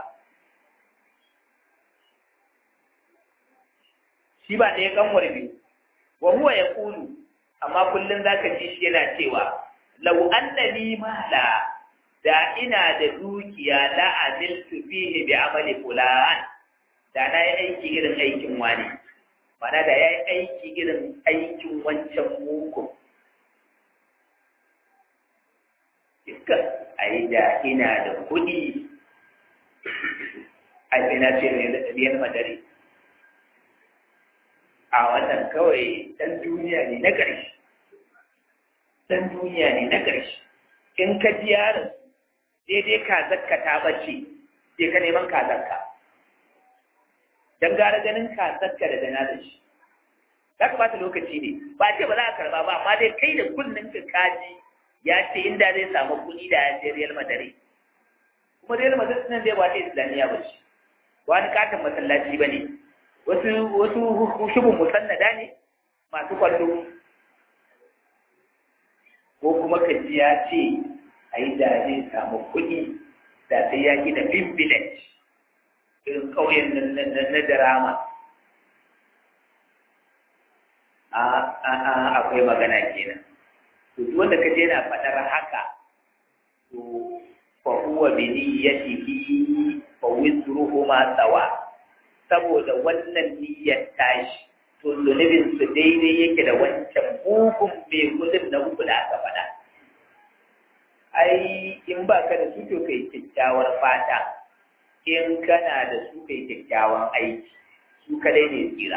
shi ba ɗaya kanwar biyu wa huwa ya kulu amma kullum za ka ji shi yana cewa lau annani mala da ina da dukiya la amiltu fihi bi amali fulan da na yi aiki irin aikin wani mana da ya yi aiki irin aikin wancan mugun duka a yi da ina da kuɗi a ina ce ne da ɗariyar madari a wannan kawai ɗan duniya ne na ƙarshe ɗan duniya ne na ƙarshe in ka ji yaron daidai kazakka ta bace sai ka neman kazakka don gara ganin kazakka da dana da shi za ka bata lokaci ne ba ce ba za a karba ba amma dai kai da kunnen ka kaji ya ce inda zai samu kuɗi da ya ce Real Madrid kuma Real Madrid nan zai wata Islamiyya ba shi wani katon masallaci ba ne wasu wasu shubun musannada ne masu kwallo ko kuma ka ji ya ce a yi da zai samu kuɗi da sai ya gina bin village irin ƙauyen na drama a akwai magana kenan to duk wanda ka je na faɗar haka to fa huwa bi niyyatihi fa wizruhu ma sawa saboda wannan niyyar tashi to zunubin su daidai yake da wancan mugun mai gudun na uku da aka faɗa ai in ba ka da su to kai kyakkyawar fata in kana da su kai kyakkyawan aiki su kadai ne tsira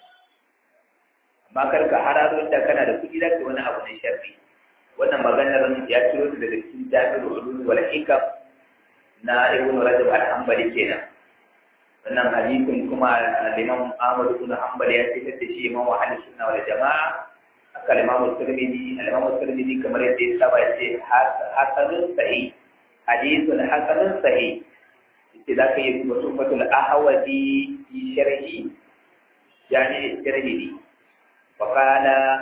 amma kar ka hararo da kana da kuɗi zaka wani abu na sharri wannan maganar ya ciro ta daga cikin jami'ul ulum wal hikam na ibn rajab al-hanbali kenan wannan hadisin kuma al-imam Ahmad ibn Hanbal ya ce da shi imam ahli sunna wal jamaa aka imam Tirmidhi al-imam Tirmidhi kamar yadda ya saba ya ce hasanun sahih hadithun hasanun sahih yace zaka yi mutufatul ahwadi fi sharhi yani sharhi وقال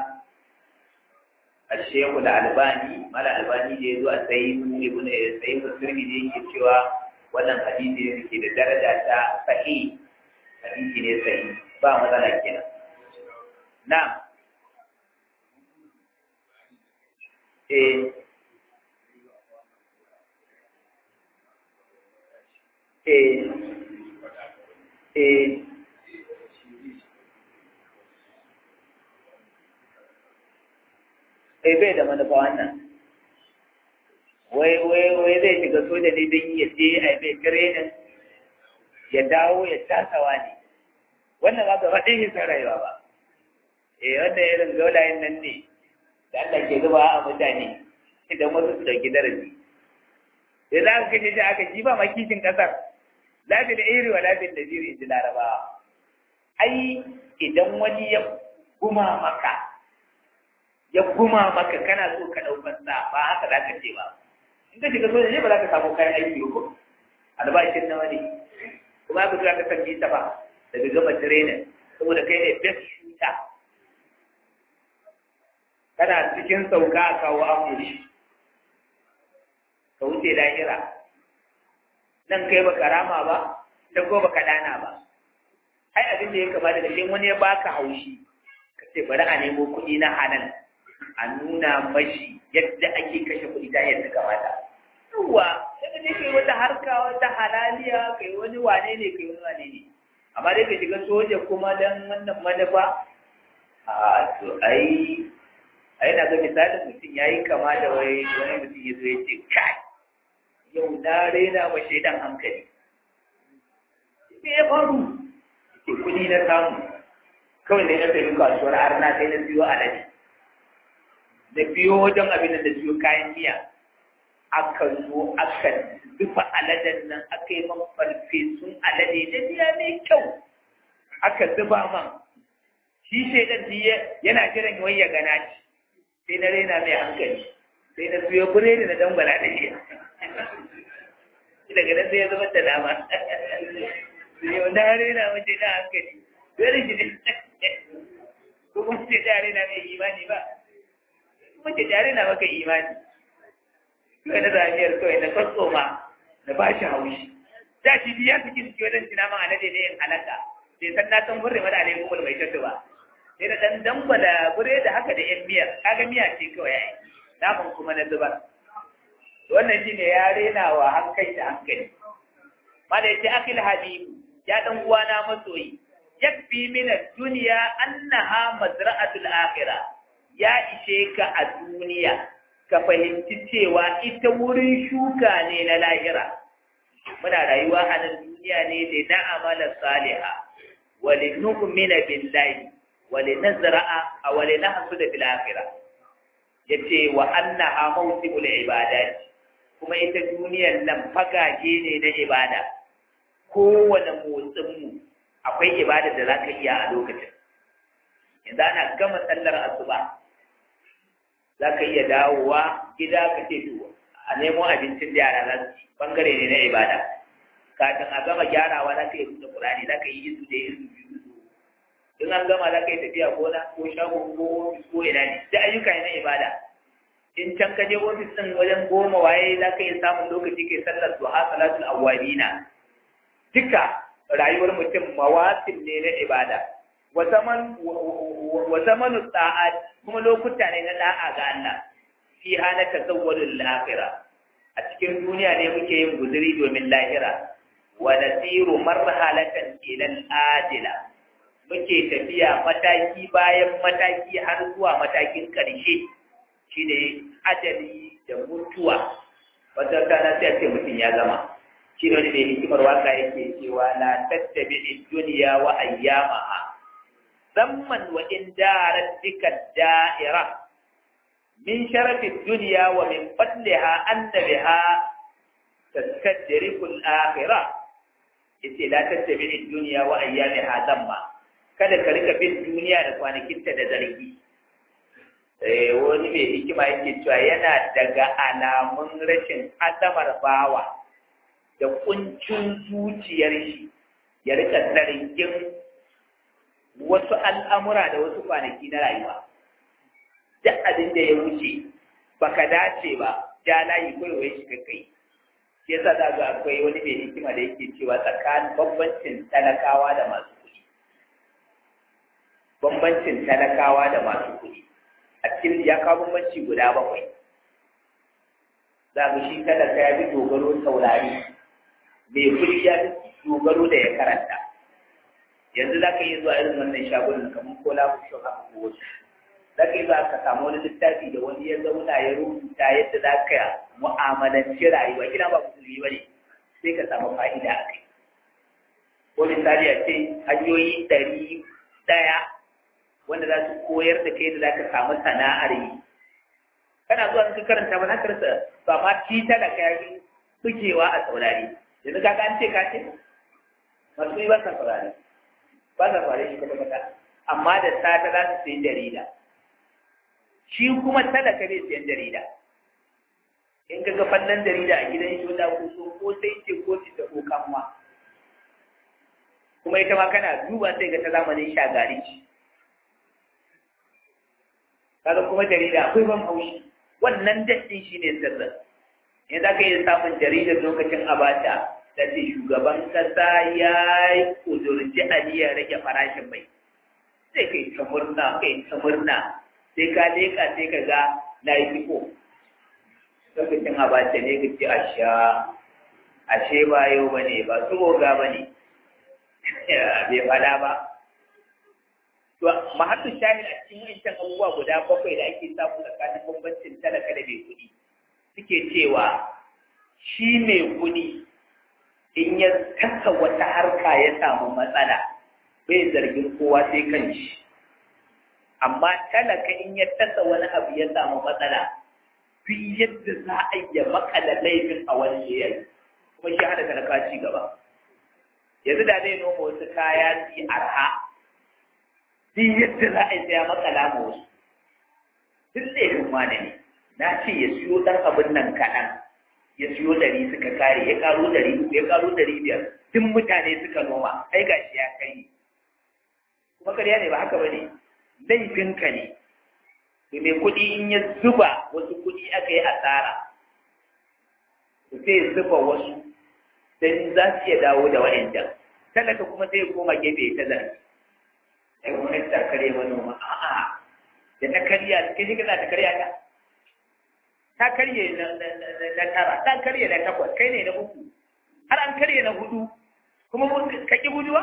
الشيخ الألباني ما الألباني da yazo a sayyid ibn sayyid tirmidhi yake cewa wannan hadisi ne ke da daraja ta sahih hadisi ne sahih ba matsala kenan na'am eh eh eh kai bai da manufa wannan wai wai wai zai shiga soja ne don ya je a bai training ya dawo ya tasawa ne wannan ba gaba ɗin hisan rayuwa ba eh wannan irin gaulayen nan ne da Allah ke zuba a mutane idan wasu su ɗauki darasi da za ka kashe shi aka ji ba makishin ƙasar lafi da iri wa lafi da jiri in ji larabawa ai idan wani ya guma maka ya guma maka kana so ka ɗaukar sa ba haka za ka ce ba in ka shiga soja ne ba za ka samu kayan aiki ko albashin nawa ne kuma aka zuwa ka san bisa ba daga gama trainer saboda kai ne best shooter kana cikin sauka a kawo amuri ka wuce lahira nan kai baka rama ba da ko baka dana ba ai abin da ya kamata da in wani ya baka haushi ka ce bari a nemo kuɗi na halal a nuna mashi yadda ake kashe kuɗi ta yadda kamata yawa sai ka je kai wata harka wata halaliya kai wani wane ne kai wani wane ne amma dai ka shiga soja kuma dan wannan manufa a to ai ai na ga misalin mutum yayi kama da wai wani mutum ya zo ya ce kai yau na rena wa shaidan hankali me ya faru ke kudi na samu kawai ne na sayi kasuwar arna sai na biyo alade na biyo wajen abin da siyo kayan miya aka zo aka dufa aladen nan aka yi man farfesun alade da miya mai kyau aka zuba man shi shaidan yana jiran wai ya gana shi sai na rena mai hankali sai na siyo biredi na dangwala da shi daga nan sai ya zama da nama yau na rena mace na hankali dole shi ne ko kuma ce ta rena mai imani ba kuma ce ta rena maka imani kawai na zamiyar kawai na kwatsoma na ba shi haushi da shi biya su kin ciwo don jina man alade ne yin halaka sai san na san burre mana alaikun wani mai tattu ba sai da dan dangwala bure da haka da yan miyar kaga miya ce kawai ya yi naman kuma na zubar wannan shine ya rena wa hankali da hankali mala yace akil habibu ya dan uwana masoyi yakfi min ad-dunya annaha mazra'atul akhirah ya ishe ka a duniya ka fahimci cewa ita wurin shuka ne na lahira muna rayuwa a nan duniya ne da na amala saliha wa li nu'mina billahi wa li nazra'a wa li nahsuda bil akhirah yace wa annaha mawsimul ibadat kuma ita duniyar nan fagage ne na ibada kowane motsinmu akwai ibada da za ka iya a lokacin yanzu ana gama sallar asuba za ka iya dawowa gida ka ce to a nemo abincin da yara za su ci bangare ne na ibada kafin a gama gyarawa za ka yi buɗe ƙurani za ka yi isu da isu biyu in an gama za ka yi tafiya gona ko shago ko ofis ko ina ne da ayyuka ne na ibada in can ka je ofis ɗin wajen goma waye za ka iya samun lokaci kai sallar duha salatul awwabina duka rayuwar mutum mawatin ne na ibada wa zaman wa zamanu sa'at kuma lokuta ne na da'a ga Allah fi hana tazawwalul akhirah a cikin duniya ne muke yin guzuri domin lahira wa nasiru marhalatan ila al-ajila muke tafiya mataki bayan mataki har zuwa matakin ƙarshe shine ajali da mutuwa wata rana sai ce mutum ya gama shi ne wani da hikimar waka yake cewa la tattabi dunya wa ayyamaha zamman wa in darat bika da'ira min sharafi dunya wa min fadliha anna biha taskadriku al-akhirah yace la tattabi dunya wa ayyamaha zamma kada ka rika bin duniya da kwanakinta da zargi wani mai hikima yake cewa yana daga alamun rashin azamar bawa da kuncin zuciyar shi ya rika zargin wasu al'amura da wasu kwanaki na rayuwa duk abin da ya wuce baka dace ba ja layi kawai shi ka kai shi yasa za ga akwai wani mai hikima da yake cewa tsakanin bambancin talakawa da masu kuɗi bambancin talakawa da masu kuɗi a cikin ya kawo bambanci guda bakwai za mu shi talaka ya fi dogaro saurari mai kuɗi ya fi dogaro da ya karanta yanzu za ka yi zuwa irin wannan shagunan kamar ko lafi shi haka ko wasu za ka yi zuwa ka samu wani littafi da wani ya zauna ya rubuta yadda za ka mu'amalanci rayuwa kina ba musulmi ba ne sai ka samu fa'ida a kai ko misali a ce hanyoyi ɗari ɗaya wanda za su koyar da kai da za ka samu sana'ar yi kana zuwa ka karanta ba na karsa ba ma tita da kayan bugewa a saurari yanzu ka an ce ka ce masu yi ba sa saurari ba sa saurari shi kwata kwata amma da sata za su sayi jarida shi kuma talaka ne sayan jarida in ka ga fannin jarida a gidan shi wanda ko so ko sai ce ko ta ko kanwa kuma ita ma kana duba sai ga ta zamanin shagari kaga kuma jarida akwai ban haushi wannan daɗin shi ne sirrin in za ka iya samun jaridar lokacin abacha da ce shugaban kasa ya yi kudurci aniyar rage farashin mai sai kai ta murna kai ta murna sai ka leka sai ka ga na yi fiko lokacin abace ne ka ce a sha ashe ba yau ba ne ba su goga ba ne bai fada ba to mahattu shahid a cikin wancan abubuwa guda bakwai da ake samu tsakanin bambancin talaka da mai kuɗi suke cewa shi mai kuɗi in ya kasa wata harka ya samu matsala bai zargin kowa sai kan shi amma talaka in ya tasa wani abu ya samu matsala duk yadda za a yi makala laifin a wani yayi kuma shi hana talaka ci gaba yanzu da zai noma wasu kaya su yi arha duk yadda za a yi saya makala ma wasu duk laifin wane ne na ce ya siyo ɗan abin nan kaɗan ya siyo ɗari suka kare ya ƙaro ɗari uku ya ƙaro ɗari biyar duk mutane suka noma ai gashi ya kai kuma karya ne ba haka ba ne laifinka ne to mai kuɗi in ya zuba wasu kuɗi aka yi asara to sai zuba wasu dan za su iya dawo da wa'ancan talaka kuma sai ya koma gefe ta zargi ai gwamnati ta karya manoma a'a da ta karya kai shi kana ta karya ta ta karye na tara ta karye na takwas kai ne na uku har an karye na hudu kuma ka ki guduwa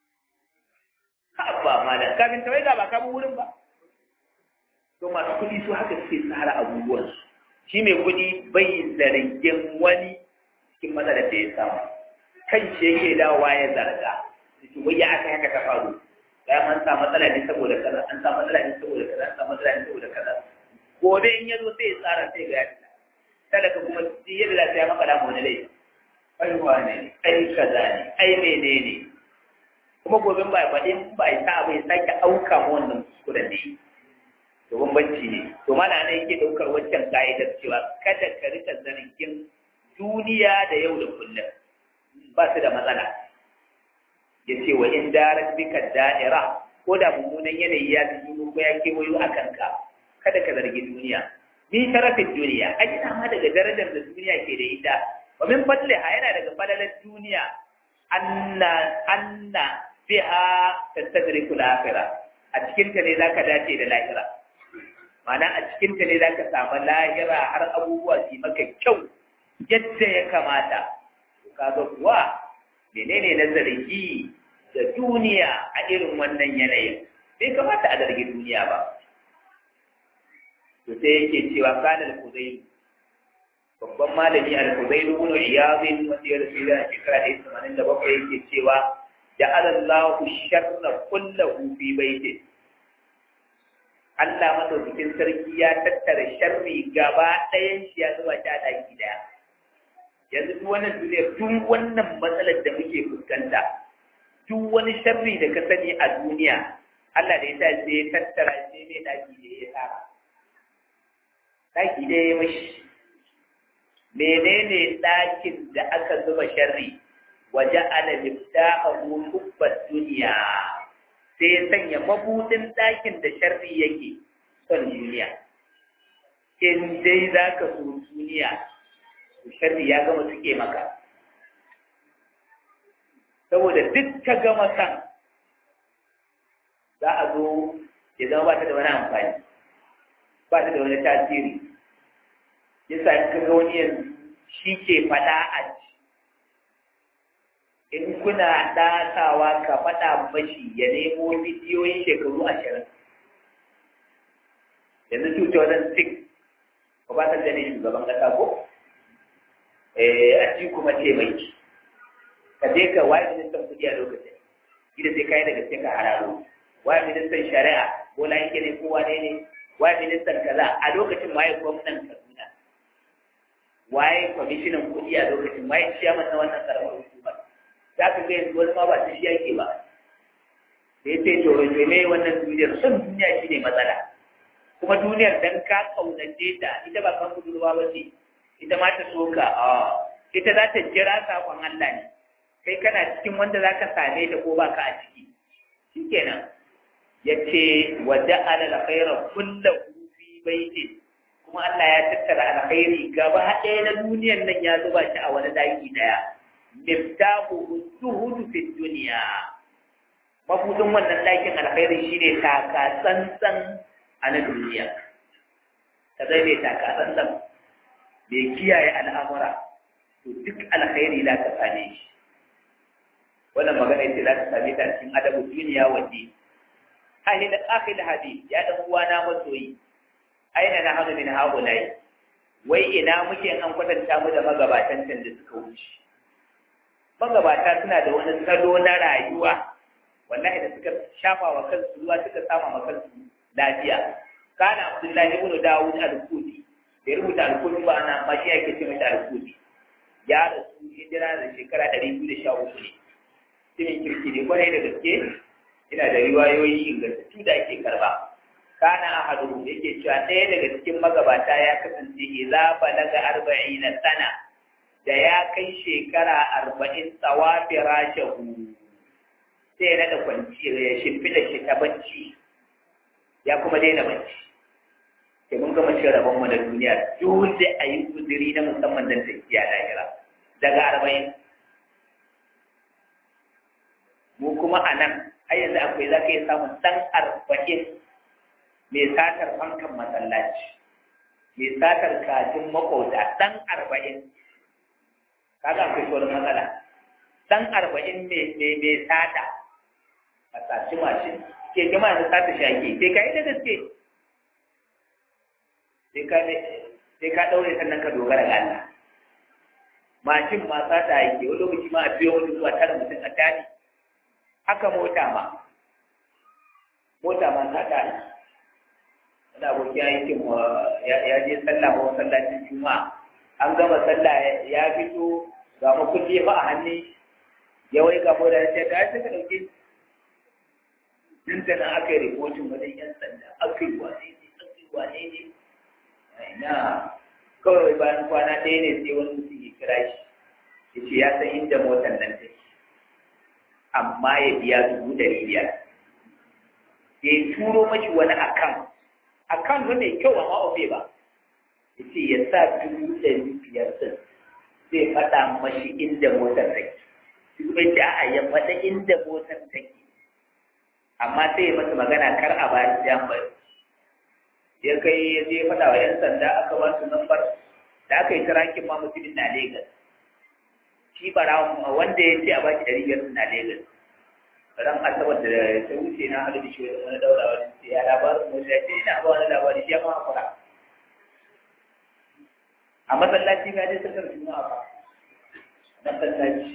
ba malam kafin tawai ga ba kamun wurin ba to masu kuɗi su haka suke tsara abubuwan shi mai kuɗi bai zargin wani cikin matsalar da ya samu kan shi yake dawowa ya zarga shi wai ya aka haka ta faru ya an sa matsala ne saboda kaza an sa matsala ne saboda kaza an sa matsala ne saboda kaza gobe in ya zo sai ya tsara sai ga ya fita talaka kuma duk yadda za ta yi maka damu wani laifi ai wane ne ai kaza ne ai menene kuma gobe ba faɗin ba ya sa bai sake auka ma wannan kuskuren ne to bambanci ne to mana ne yake daukar waccan ka'idar cewa kada ka rika zargin duniya da yau da kullum ba su da matsala ya ce wa in darat bika da'ira ko da mummunan yanayi ya fi ko ya kewayo a kanka kada ka zargi duniya ni sharafin duniya a ina ma daga darajar da duniya ke da ita wa min fadliha yana daga falalar duniya anna anna biha tastadriku al-akhirah a cikin ta ne zaka dace da lahira Mana a cikin ta ne zaka samu lahira har abubuwa su maka kyau yadda ya kamata kaga kuwa menene na zargi da duniya a irin wannan yanayin bai kamata a zargi duniya ba to sai yake cewa kana al-kuzayl babban malami al-kuzayl ibn iyad wanda ya rasu da shekara 87 yake cewa ja'ala Allahu sharra kullahu fi baiti Allah madaukakin sarki ya tattara sharri gaba ɗayan shi ya zuba ta daki daya yanzu duk wannan duniyar duk wannan matsalar da muke fuskanta duk wani sharri da ka sani a duniya Allah da ya sa sai ya tattara sai mai daki da ya tara daki da ya mashi menene dakin da aka zuba sharri waje ana miftahu hubbat duniya sai ya sanya mabudin dakin da sharri yake son duniya in dai za ka so duniya sharri ya gama suke maka saboda duk ka gama san za a zo ya zama ba ta da wani amfani ba ta da wani tasiri yasa in ka ga wani yanzu shi ke faɗa a ci in kuna ɗasawa ka faɗa mashi ya nemo bidiyoyin shekaru ashirin yanzu 2006 ba ba ta da ne shugaban ƙasa ko a ci kuma taimaki ka je ka waye ministan kuɗi a lokacin gida sai kayi daga cikin ka hararo waye ministan shari'a bola yake ne ko wane ne waye ministan kaza a lokacin waye gwamnan kaduna waye kwamishinan kuɗi a lokacin waye ciyaman na wannan karamar hukumar za ka ga yanzu wani ma ba ta shi yake ba da ya ce to ne wannan duniyar son duniya shi ne matsala kuma duniyar dan ka kaunace ta ita ba kan budurwa ba ce ita ma ta soka a ita za ta jira sakon Allah ne kai kana cikin wanda za ka same ta ko ba ka a ciki shikenan ya ce wa ja'ala alkhaira kullahu fi baitin kuma Allah ya tattara alkhairi gaba ɗaya na duniyar nan ya zuba shi a wani daki ɗaya miftahu zuhudu fi duniya mabudin wannan ɗakin alkhairi shine taka tsantsan a na duniya ka zai mai taka tsantsan mai kiyaye al'amura to duk alkhairi za ka same shi wannan magana ce za ka same ta cikin adabu duniya waje ahil akhil hadith ya dan uwana masoyi aina na hadu min haulai wai ina muke an kwatanta mu da magabatan can da suka wuce magabata suna da wani salo na rayuwa wallahi da suka shafa wa kansu ruwa suka sama ma kansu lafiya kana abdullahi ibn dawud al-kuti bai rubuta al-kuti ba ana ma shi yake ce mata al-kuti ya rasu hijira da shekara ɗari biyu da sha uku ne cikin kirki ne kwarai da gaske ina da riwayoyi ingantattu da ake karba kana ahadu yake cewa ɗaya daga cikin magabata ya kasance idza balaga arba'ina sana da ya kai shekara arba'in tsawafi rashahu sai ya naɗa kwanci ya shimfiɗa shi ta bacci ya kuma daina bacci sai mun gama cin rabon mu na duniya dole a yi kudiri na musamman don tafiya lahira daga arba'in mu kuma a nan har yanzu akwai za ka yi samun ɗan arba'in mai satar fankan masallaci mai satar kajin makauta ɗan arba'in kaga akwai sauran matsala ɗan arba'in mai sata a saci mashin ke gama da sata shaki sai ka yi da gaske sai ka ɗaure sannan ka dogara ga Allah mashin ma sata yake wani lokaci ma a biyo wani zuwa tara mutum a tani haka mota ma mota ma sata ne wani abokin aikin ya je sallah ko masallacin juma'a an gama sallah ya fito ga makulli fa a hannu ya wai ga mota ya ce ga ya suka ɗauke nan da nan aka yi rikotin wajen yan sanda aka yi wane ne aka yi wane ne ina kawai bayan kwana ɗaya ne sai wani mutum ya kira shi ya ce ya san inda motar nan take amma ya biya dubu ɗari biyar ya turo mashi wani akan akan ba mai kyau amma ofe ba ya ce ya sa dubu ɗari biyar ɗin zai faɗa mashi inda motar take shi kuma ya a ya faɗa inda motar take amma sai ya masa magana kar a bayan jambar ya kai ya je faɗa wa 'yan sanda aka ba su lambar da aka yi tarakin ma mutumin na Legas. Shi bara wanda ya ce a baki ɗari biyar na Legas. Ran asabar da ta wuce na haɗu da shi wani wani daura wani ce ya labarin mu ya ce ina ba wani labari shi ya ma hakura. A masallaci ga dai sakar juma'a ba. Masallaci.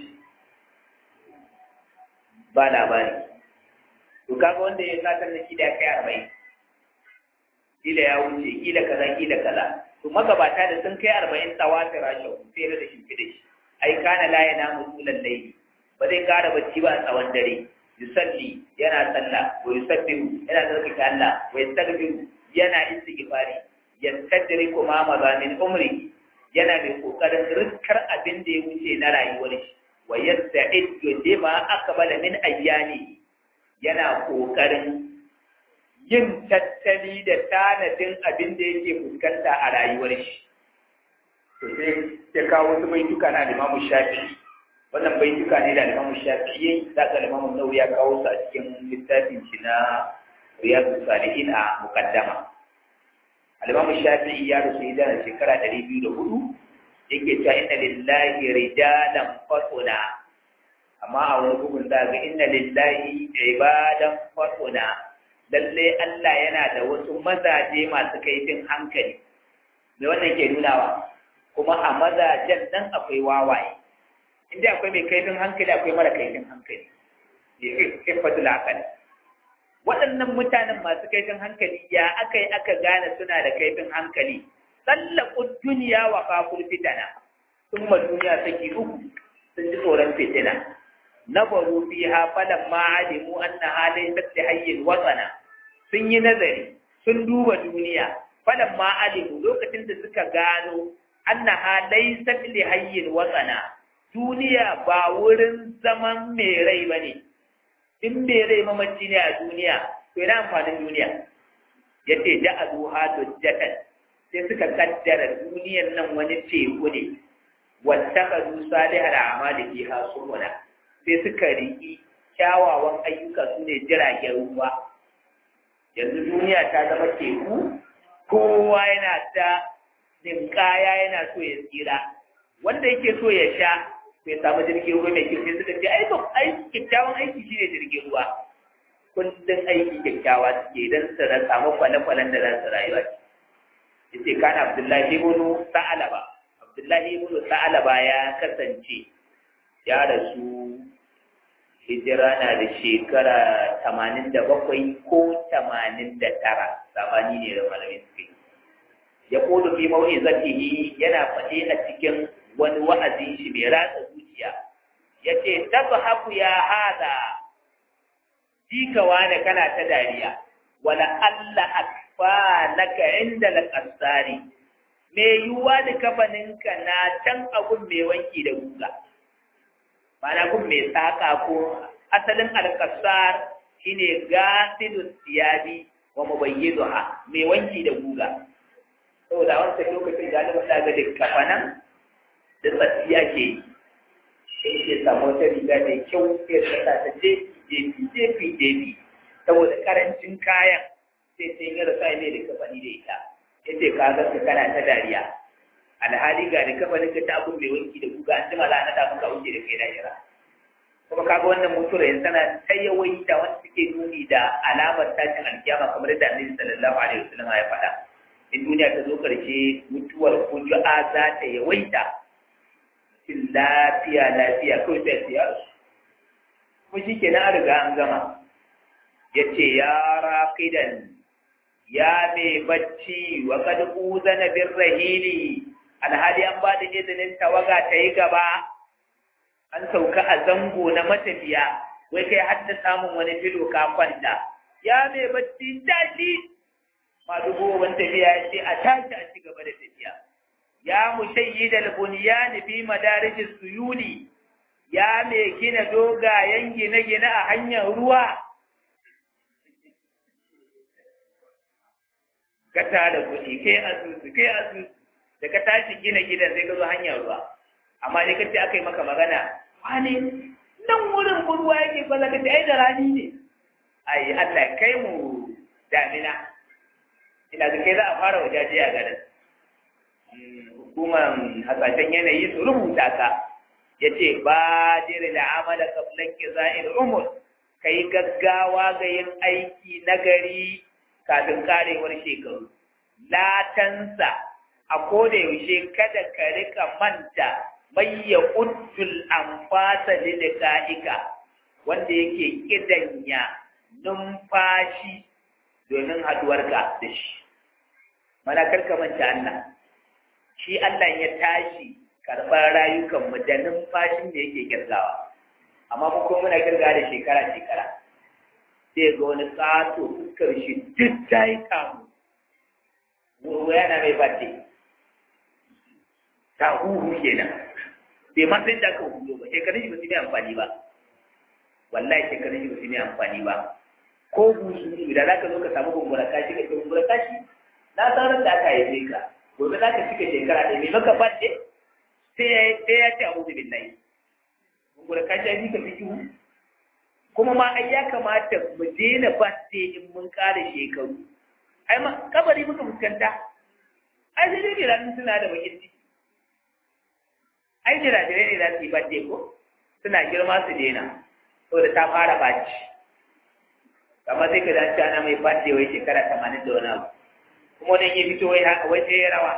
Ba labari. To kaga wanda ya satar da shi da kai arba'in. Kila ya wuce, kila kaza, kila kaza. to magabata da sun kai arba'in tsawatin rashin sai da shi da shi ai kana la yana mutulan laili ba zai kara bacci ba a tsawon dare yusalli yana sallah wa yusabbihu yana zarkake Allah wa yastaghfiru yana istighfari yastadriku ma mazamin umri yana mai kokarin riskar abin da ya wuce na rayuwar shi wa yasta'iddu lima aqbala min ayyami yana kokarin yin tattali da tanadin abin da yake fuskanta a rayuwar shi. To sai ya kawo wasu baituka na limamu shafi. Wannan baituka ne da limamu shafi yayi za ka limamu nau ya kawo su a cikin littafin shi na Riyadu Salihin a mukaddama. Alimamu Shafi'i ya rasu idan shekara ɗari biyu da hudu yake cewa inna lillahi rijalan fasuna amma a wani bugun za ga inna lillahi ibadan fasuna lalle Allah yana da wasu mazaje masu kaifin hankali me wannan ke nunawa kuma a mazajen nan akwai wawaye inda akwai mai kaifin hankali akwai mara kaifin hankali kifatul akali waɗannan mutanen masu kaifin hankali ya aka yi aka gane suna da kaifin hankali tsallakun duniya wa kafur fitana sun ma duniya saki uku sun ji tsoron fitina na baro fi ha falan ma alimu an na halin tattalin hayyin watsana sun yi nazari sun duba duniya falan ma alimu lokacin da suka gano an na halai tattalin hayyin watsana duniya ba wurin zaman mai rai ba ne in bai rai mamaci ne a duniya to yana amfanin duniya ya ce da a zuha dujjatan sai suka kaddara duniyan nan wani teku ne wattakazu salihal a'mali fiha subula sai suka riki kyawawan ayyuka su ne jiragen ruwa yanzu duniya ta zama teku kowa yana ta ninkaya yana so ya tsira wanda yake so ya sha bai samu jirgin ruwa mai kyau sai suka ce ai ba ai kyakkyawan aiki shine jirgin ruwa kullum aiki kyakkyawa suke idan su samu kwale-kwalen da za su rayuwa yace kana abdullahi ibn sa'alaba abdullahi ibn sa'alaba ya kasance ya rasu hijira na da shekara tamanin da bakwai ko tamanin da tara sabani ne da malamin suke ya kodo fi mau'izatihi yana faɗe a cikin wani wa'azin shi mai ratsa zuciya ya ce tabhaku ya hada jika wane kana ta dariya wala Allah akfanaka inda al-qassari me yuwa da kafaninka na can abun mai wanki da guga mana kun mai saka ko asalin al-qassar shine gasilu siyabi wa mubayyiduha mai wanki da guga saboda wancan lokacin da Allah ta ga da kafanan da tsatsiya ke yi sai ke samu wata riga mai kyau sai ta sa ta je jefi jefi jefi saboda karancin kayan sai sai ya rasa mai da kafani da ita ya ce ka ga ka kana ta dariya alhali ga da kafanin ka ta abun mai wanki da guga an jima za a naɗa maka wuce da kai lahira kuma kaga wannan mutura yanzu tana ta yawaita wanda suke nuni da alamar tashin alkiyama kamar da annabi sallallahu alaihi wasallam ya faɗa in duniya ta zo ƙarshe mutuwar kuju'a za ta yawaita cikin lafiya lafiya kawai sai su yaro kuma shi ke an riga an gama ya ce ya raƙidan ya mai bacci wa kad uzana bin rahili alhali an ba da izinin tawaga ta yi gaba an sauka a zango na matafiya wai kai hadda samun wani filo ka kwanta ya mai bacci tashi masu gowon tafiya ya ce a tashi a ci gaba da tafiya ya mushayyid al-bunyan fi madarij suyuli ya mai gina dogayen gine-gine a hanyar ruwa ka da kuɗi kai asusu kai asusu da ka tashi gina gidan sai ka zo hanyar ruwa amma dai kace aka yi maka magana wani nan wurin ruwa yake ba za ka ce ai da rani ne ai Allah kai mu damina ina ga kai za a fara wajaje a garin hukumar hasashen yanayi su rubuta ka ya ce ba jere da amala kablan kiza'il umur ka yi gaggawa ga yin aiki nagari kafin karewar shekaru latansa a koda yaushe kada ka rika manta mai ya uddul amfasa lilqa'ika wanda yake kidanya numfashi domin haduwarka da shi mana karka manta Allah shi Allah ya tashi karɓar rayukanmu da numfashin da yake kirgawa amma mu kuma muna kirga da shekara shekara sai ga wani tsato fuskar shi duk ta yi kamu wurwa yana mai bace ta huhu kenan bai ma sai da ka hulo ba shekarun shi ba su ne amfani ba wallahi shekarun shi ba su ne amfani ba ko busu da za ka zo ka samu gumbura kashi ka ce gumbura kashi na san da aka haife ka gobe za ka cika shekara ɗaya mai maka bace sai ya ce abu da billahi gumbura kashi ya fi ka fi kuma ma ai ya kamata mu daina bace in mun ƙara shekaru ai ma kabari muka fuskanta ai sai dai jiranin suna da bakin ciki ai jirajirai ne za su yi bace ko suna girma su daina saboda ta fara baci amma sai ka dace ana mai bace wai shekara tamanin da wani abu kuma wani ya fito wai haka wai sai ya rawa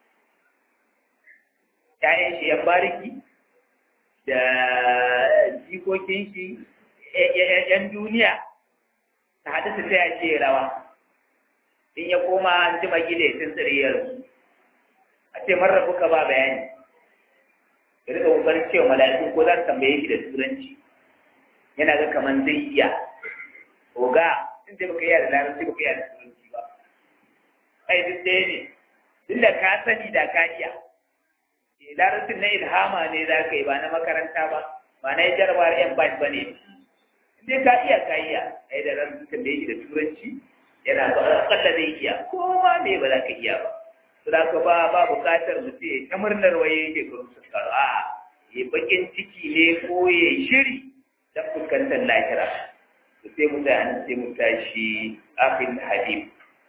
ƴaƴan shi yan bariki da jikokin shi ‘yan duniya ta haɗu su taya ce rawa in ya koma an ji magile sun tsiriyar a ce marar kuka ba bayani ya rika kokarin cewa mala'iku ko za su tambaye shi da turanci yana ga kamar zai iya oga in ce baka iya da larabci baka iya da turanci ba ai duk ɗaya ne duk da ka sani da ka iya larabcin na ilhama ne za ka yi ba na makaranta ba ba na yi jarabawar yan ba ne sai ka iya ka iya ai da ran da yake da turanci yana ba akalla zai iya kowa me ba za ka iya ba Sura ka ba ba buƙatar mutum ya ta murnar waye shekaru su karu a ya bakin ciki ne ko ya shiri don fuskantar lahira. To sai mu sai mu tashi afin hadith.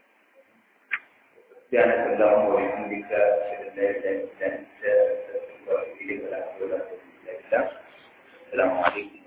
سبحانك اللهم وبحمدك اشهد ان لا اله الا انت استغفرك واتوب اليك ولا حول ولا قوه الا بالله السلام عليكم